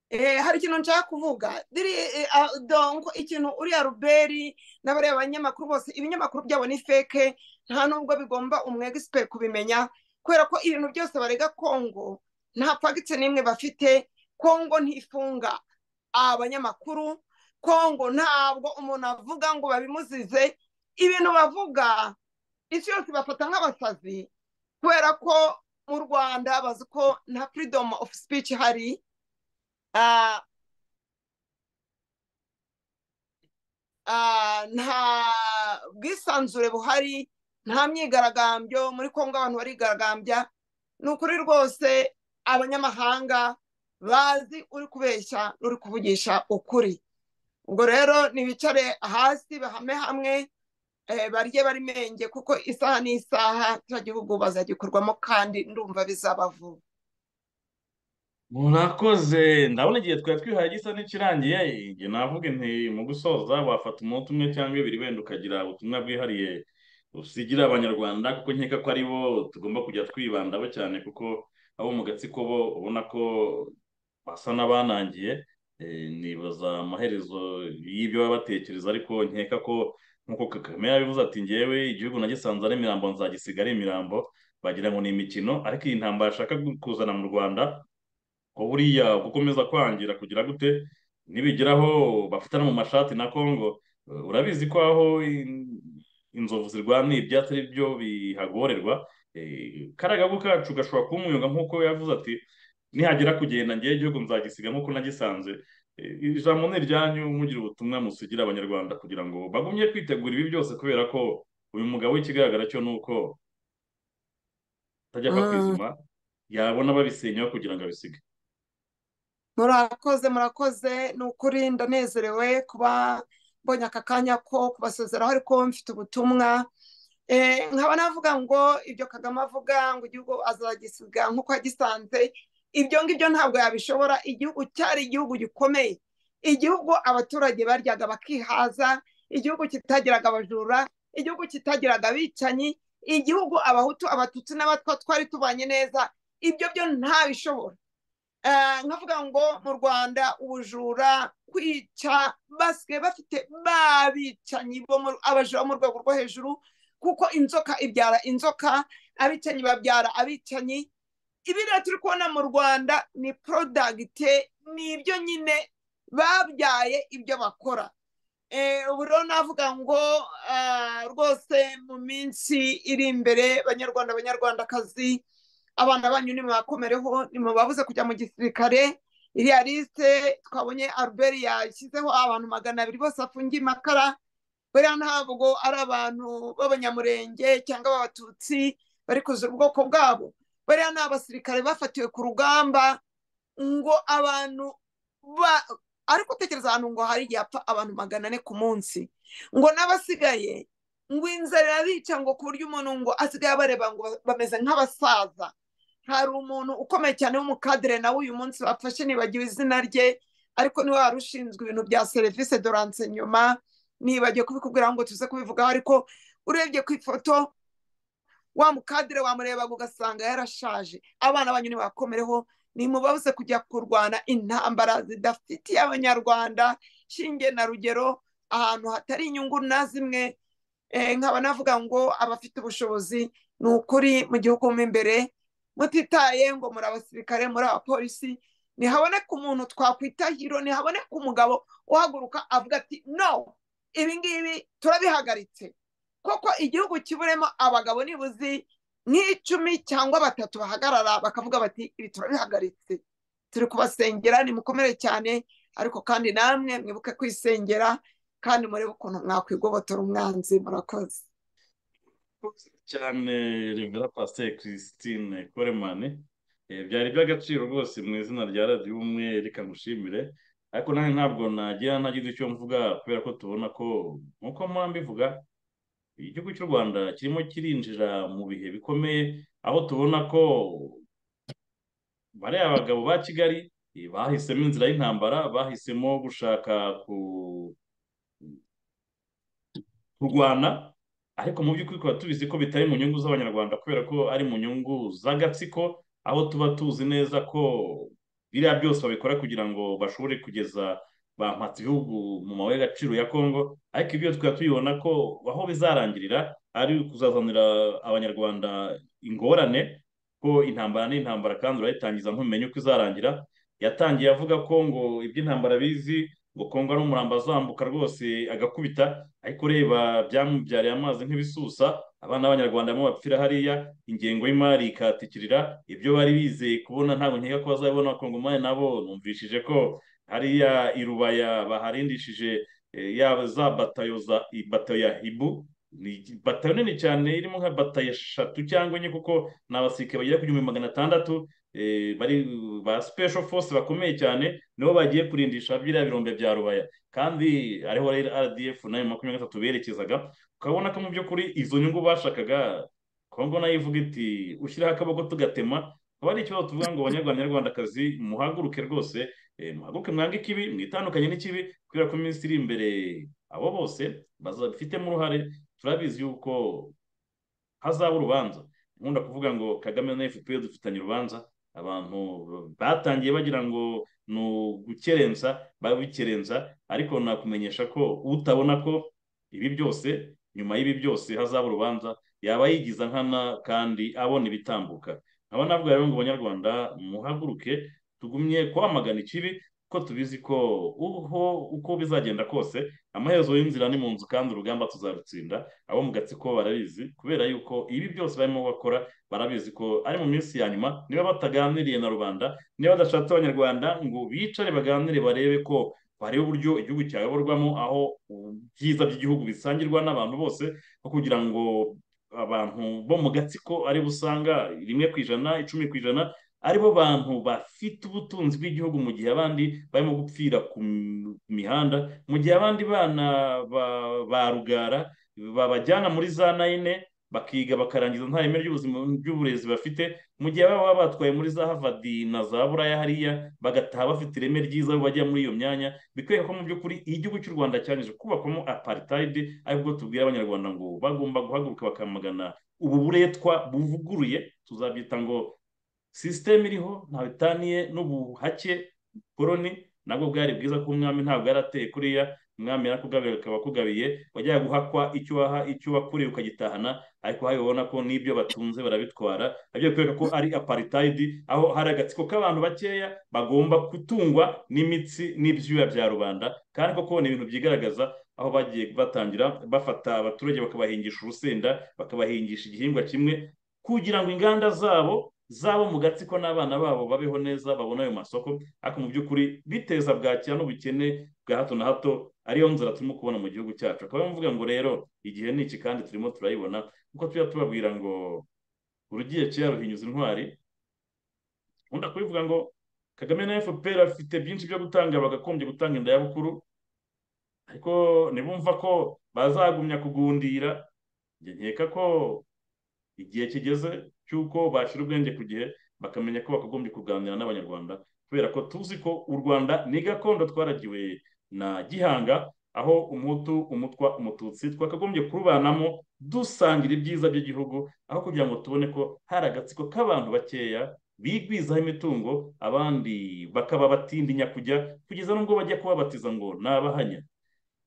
Eh, hari ikintu nshaka kuvuga Diri, eh, ah, dongo ikintu uriya ruberi n'abariya banyamakuru bose ibinyamakuru byabo ni feke nta nubwo bigomba umwegisiperi kubimenya kubera ko ibintu byose barega kongo nta fagitse n'imwe bafite kongo ntifunga abanyamakuru kongo ntabwo umuntu avuga ngo babimuzize ibintu bavuga isi yose bafata nk'abasazi kubera ko mu rwanda bazi ko nta freedom of speech hari ah, ah, nta bwisanzure buhari nta myigaragambyo muri kongo abantu barigaragambya ni ukuri rwose abanyamahanga bazi uri kubeshya n'uri kuvugisha ukuri ubwo rero nibicare hasi bahame hamwe eh, barye barimenge kuko isaha n'isaha cya gihugu bazagikorwamo kandi ndumva bizaba vuba murakoze ndabona igihe twari twihaye gisa n'ikirangiye igihe navuga nti mu gusoza wafata umunota umwe cyangwa ibiri wenda ukagira ubutumwa bwihariye usigira abanyarwanda kuko nkeka ko ari bo tugomba kujya twibandaho cyane kuko abo mu gatsiko bo ubona ko basa n'abanangiye Eh, nibaza amaherezo y'ibyo baba batekereza ariko nkeka ko nk'uko kagame yabivuze ati ngewe igihugu nagisanze ari imirambo nzagisiga ari imirambo bagira ngo ni imikino ariko iyi ntambara ashaka kuzana mu rwanda ko buriya gukomeza kwangira kugira gute nibigeraho bafatana mu mashati na congo eh, urabizi ko aho in- inzovu zirwaniye ibyatsi ari byo bihagorerwa Eh, karagagu kacu gashobora kuba umwuga nk'uko yavuze ati nihagira kugenda ngewe igihugu nzagisiga nk'uko nagisanze Eh, ijambo ni iryanyu mugira ubutumwa musigira abanyarwanda kugira ngo bagumye kwitegura ibi byose kubera ko uyu mugabo w'ikigaragara cyo ni uko atajya apfa Mm. kwizima yabona babisenyeho kugira ngo abisige murakoze murakoze ni ukuri ndanezerewe kuba mbonye aka kanya ko kubasezeraho ariko mfite ubutumwa Eh, nkaba navuga ngo ibyo kagame avuga ngo igihugu azagisiga nk'uko yagisanze ibyo ngibyo ntabwo yabishobora igihugu cyari igihugu gikomeye igihugu abaturage baryaga bakihaza igihugu kitagiraga abajura igihugu kitagiraga abicanyi igihugu abahutu abatutsi n'abatwa twari tubanye neza ibyo byo ntabishobora Eh, nkavuga ngo mu rwanda ubujura kwica basigaye bafite babicanyi bo mu- abajura bo mu rwego rwo hejuru kuko inzoka ibyara inzoka abicanyi babyara abicanyi ibiriya turi kubona mu rwanda ni porodagite ni ibyo nyine babyaye ibyo bakora Eh, ubu rero navuga ngo ah, rwose mu minsi iri imbere banyarwanda banyarwandakazi abana banyu nimubakomereho nimubabuze kujya mu gisirikare iriya lisite twabonye albert yashyizeho abantu magana abiri bose afungiye amakara buriya ntabwo ari abantu b'abanyamurenge cyangwa b'abatutsi bari kuzura ubwoko bwabo buriya ni abasirikare bafatiwe ku rugamba ngo abantu ba- ariko utekereza ahantu ngo hari igihe apfa abantu magana ane ku munsi ngo n'abasigaye ngo inzara irabica ngo ku buryo umuntu ngo asigaye abareba ngo bameze nk'abasaza hari umuntu ukomeye cyane w'umukadere nawe uyu munsi bafashe nibagiwe izina rye ariko niwe wari ushinzwe ibintu bya serivisi doranse nyuma nibagiwe kubikubwira ngo tuze kubivugaho ariko urebye ku ifoto wa mukadere wamurebaga ugasanga yarashaje abana banyu nibakomereho nimubabuze kujya kurwana intambara zidafitiye abanyarwanda shinge na rugero ahantu hatari inyungu na zimwe Eh, nkaba navuga ngo abafite ubushobozi ni ukuri mu gihugu mo imbere mutitaye ngo muri abasirikare muri abapolisi ntihaboneka umuntu twakwita hiro ntihaboneka umugabo uhaguruka avuga ati no ibi ngibi turabihagaritse koko igihugu kiburemo abagabo nibuzi nk'icumi cyangwa batatu bahagarara bakavuga bati ibi turabihagaritse turi kubasengera nimukomere cyane ariko kandi namwe mwibuke kwisengera kandi murebe ukuntu mwakwigobotora umwanzi murakoze cyane revera pasiteri christine koremani Eh, byari iby'agaciro rwose mu izina rya radiyo ubumwe reka ngushimire ariko nanjye ntabwo nagira ntagize icyo mvuga kubera ko tubona ko nk'uko mpora mbivuga igihugu cy'u rwanda kirimo kirinjira mu bihe bikomeye aho tubona ko bariya bagabo ba kigali eh, bahisemo inzira y'intambara bahisemo gushaka ku- kurwana ariko mu by'ukuri tukaba tubizi ko bitari mu nyungu z'abanyarwanda kubera ko ari mu nyungu z'agatsiko aho tuba tuzi neza ko biriya byose babikora kugira ngo bashobore kugeza bampatse ibihugu mu mabuye y'agaciro ya kongo ariko ibyo tukaba tubibona ko aho bizarangirira ari ukuzazanira abanyarwanda ingorane ko intambara n'intambara kandi urayitangiza ntumenya uko izarangira yatangiye avuga ko ngo iby'intambara bizi ngo kongo ari umurambo azambuka rwose agakubita ariko reba byamubyariye amazi nk'ibisusa abana b'abanyarwanda barimo bapfira hariya ingengo y'imari ikatikirira ibyo bari bizeye kubona ntabwo nkeka ko bazabibona abakongomani nabo numvishije ko hariya i rubaya baharindishije eh, yaba za batayo za i- batayo ya hibu ni batayo nini cyane irimo nka batayo eshatu cyangwa enye kuko ni abasirikare bagera ku gihumbi magana atandatu eh, bari ba special force bakomeye cyane nibo bagiye kurindisha biriya birombe bya rubaya kandi ariho rero rdf nayo makumyabiri na gatatu berekezaga ukabona ko mu by'ukuri izo nyungu bashakaga kongo nayo ivuga iti ushyiraho akaboko tugatema akaba ari ikibazo tuvuga ngo abanyarwanda nyarwandakazi muhaguruke rwose eh, muhaguruke mwange ikibi mwitandukanye n'ikibi kubera ko mu minsi iri imbere abo bose bazabifitemo uruhare turabizi yuko hazaba urubanza nkunda kuvuga ngo kagame na fpr dufitanye urubanza abantu batangiye bagira ngo ni ugukerensa babikerensa ariko nakumenyesha ko utabona ko ibi byose nyuma y'ibi byose hazaba urubanza yaba yigiza nkana kandi abona ibitambuka nkaba navuga rero ngo banyarwanda muhaguruke tugumye kwamagana ikibi kuko tubizi ko uho uko bizagenda kose amaherezo y'inzira ni mu nzu kandi urugamba tuzarutsinda abo mu gatsiko barabizi kubera yuko ibi byose barimo bakora barabizi ko ari mu minsi ya nyuma niba bataganiriye na rubanda niba badashatse abanyarwanda ngo bicare baganire barebe ko bareba uburyo igihugu cyayoborwamo aho ubyiza by'igihugu bisangirwa n'abantu bose no kugira ngo abantu bo mu gatsiko aribo usanga rimwe ku ijana icumi ku ijana aribo bantu bafite ubutunzi bw'igihugu mu gihe abandi barimo gupfira ku mi- ku mihanda mu gihe abandi bana ba- ba rugara babajyana muri za nayine bakiga bakarangiza nta reme ry'ubuzima ry'uburezi bafite mu gihe baba baba batwaye muri za Harvard na za buraya hariya bagataha bafite ireme ryiza aho bajya muri iyo myanya bikwereka ko mu by'ukuri igihugu cy'u rwanda cyangije kubakwamo apartheid aribwo tubwira abanyarwanda ngo bagomba guhaguruka bakamagana ubu buretwa buvuguruye tuzabyita ngo sisiteme iriho nta bitaniye n'ubuhake koroni nabwo bwari bwiza ko umwami ntabwo yari ateye kuriya umwami yarakugabira akaba akugabiye wajyaga guhakwa icyo waha icyo wakuriye ukagitahana ariko hariya ubona ko n'ibyo batunze barabitwara nabyo bikwereka ko ari aparitayidi aho hari agatsiko k'abantu bakeya bagomba gutungwa n'imitsi n'ibyuya bya rubanda kandi koko ni ibintu byigaragaza aho bagiye batangira bafata abaturage bakabahingisha urusenda bakabahingisha igihingwa kimwe kugira ngo inganda zabo zabo mu gatsiko n'abana babo babeho neza babone ayo masoko ariko mu by'ukuri biteza bwakira n'ubukene bwa hato na hato ariyo nzira turimo kubona mu gihugu cyacu akaba muvuga ngo rero igihe ni iki kandi turimo turayibona kuko tujya tubabwira ngo urugiye kera ruhinyuza intwari nkunda kubivuga ngo kagame na fpr bafite byinshi byo gutanga bagakombye gutanga inda y'abukuru ariko nibumva ko bazagumya kugundira njye nkeka ko igihe kigeze cy'uko bashyira ubwenge ku gihe bakamenya ko bakagombye kuganira n'abanyarwanda kubera ko tuzi ko u rwanda ni gakondo twaragiwe na gihanga aho umutu umutwa umututsi twakagombye kurubanamo dusangira ibyiza by'igihugu aho kugira ngo tubone ko hari agatsiko k'abantu bakeya bigwizaho imitungo abandi bakaba batindinya kujya kugeza n'ubwo bajya kubabatiza ngo ni abahanya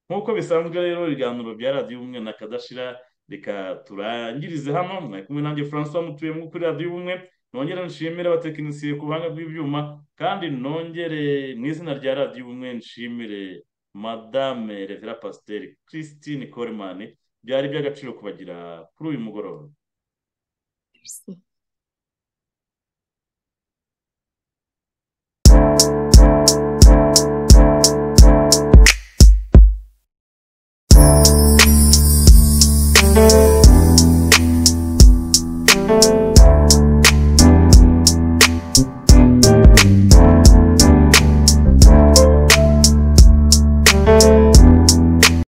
nk'uko bisanzwe rero ibiganiro bya radiyo ubumwe na kadashira reka turangirize hano mwari kumwe nanjye francois mutuye mu kuri radiyo ubumwe nongere nshimire abatekinisiye ku buhanga bw'ibyuma kandi nongere mu izina rya radiyo ubumwe nshimire madame revera pasiteri christine coleman byari iby'agaciro kubagira kuri uyu mugoroba Merci.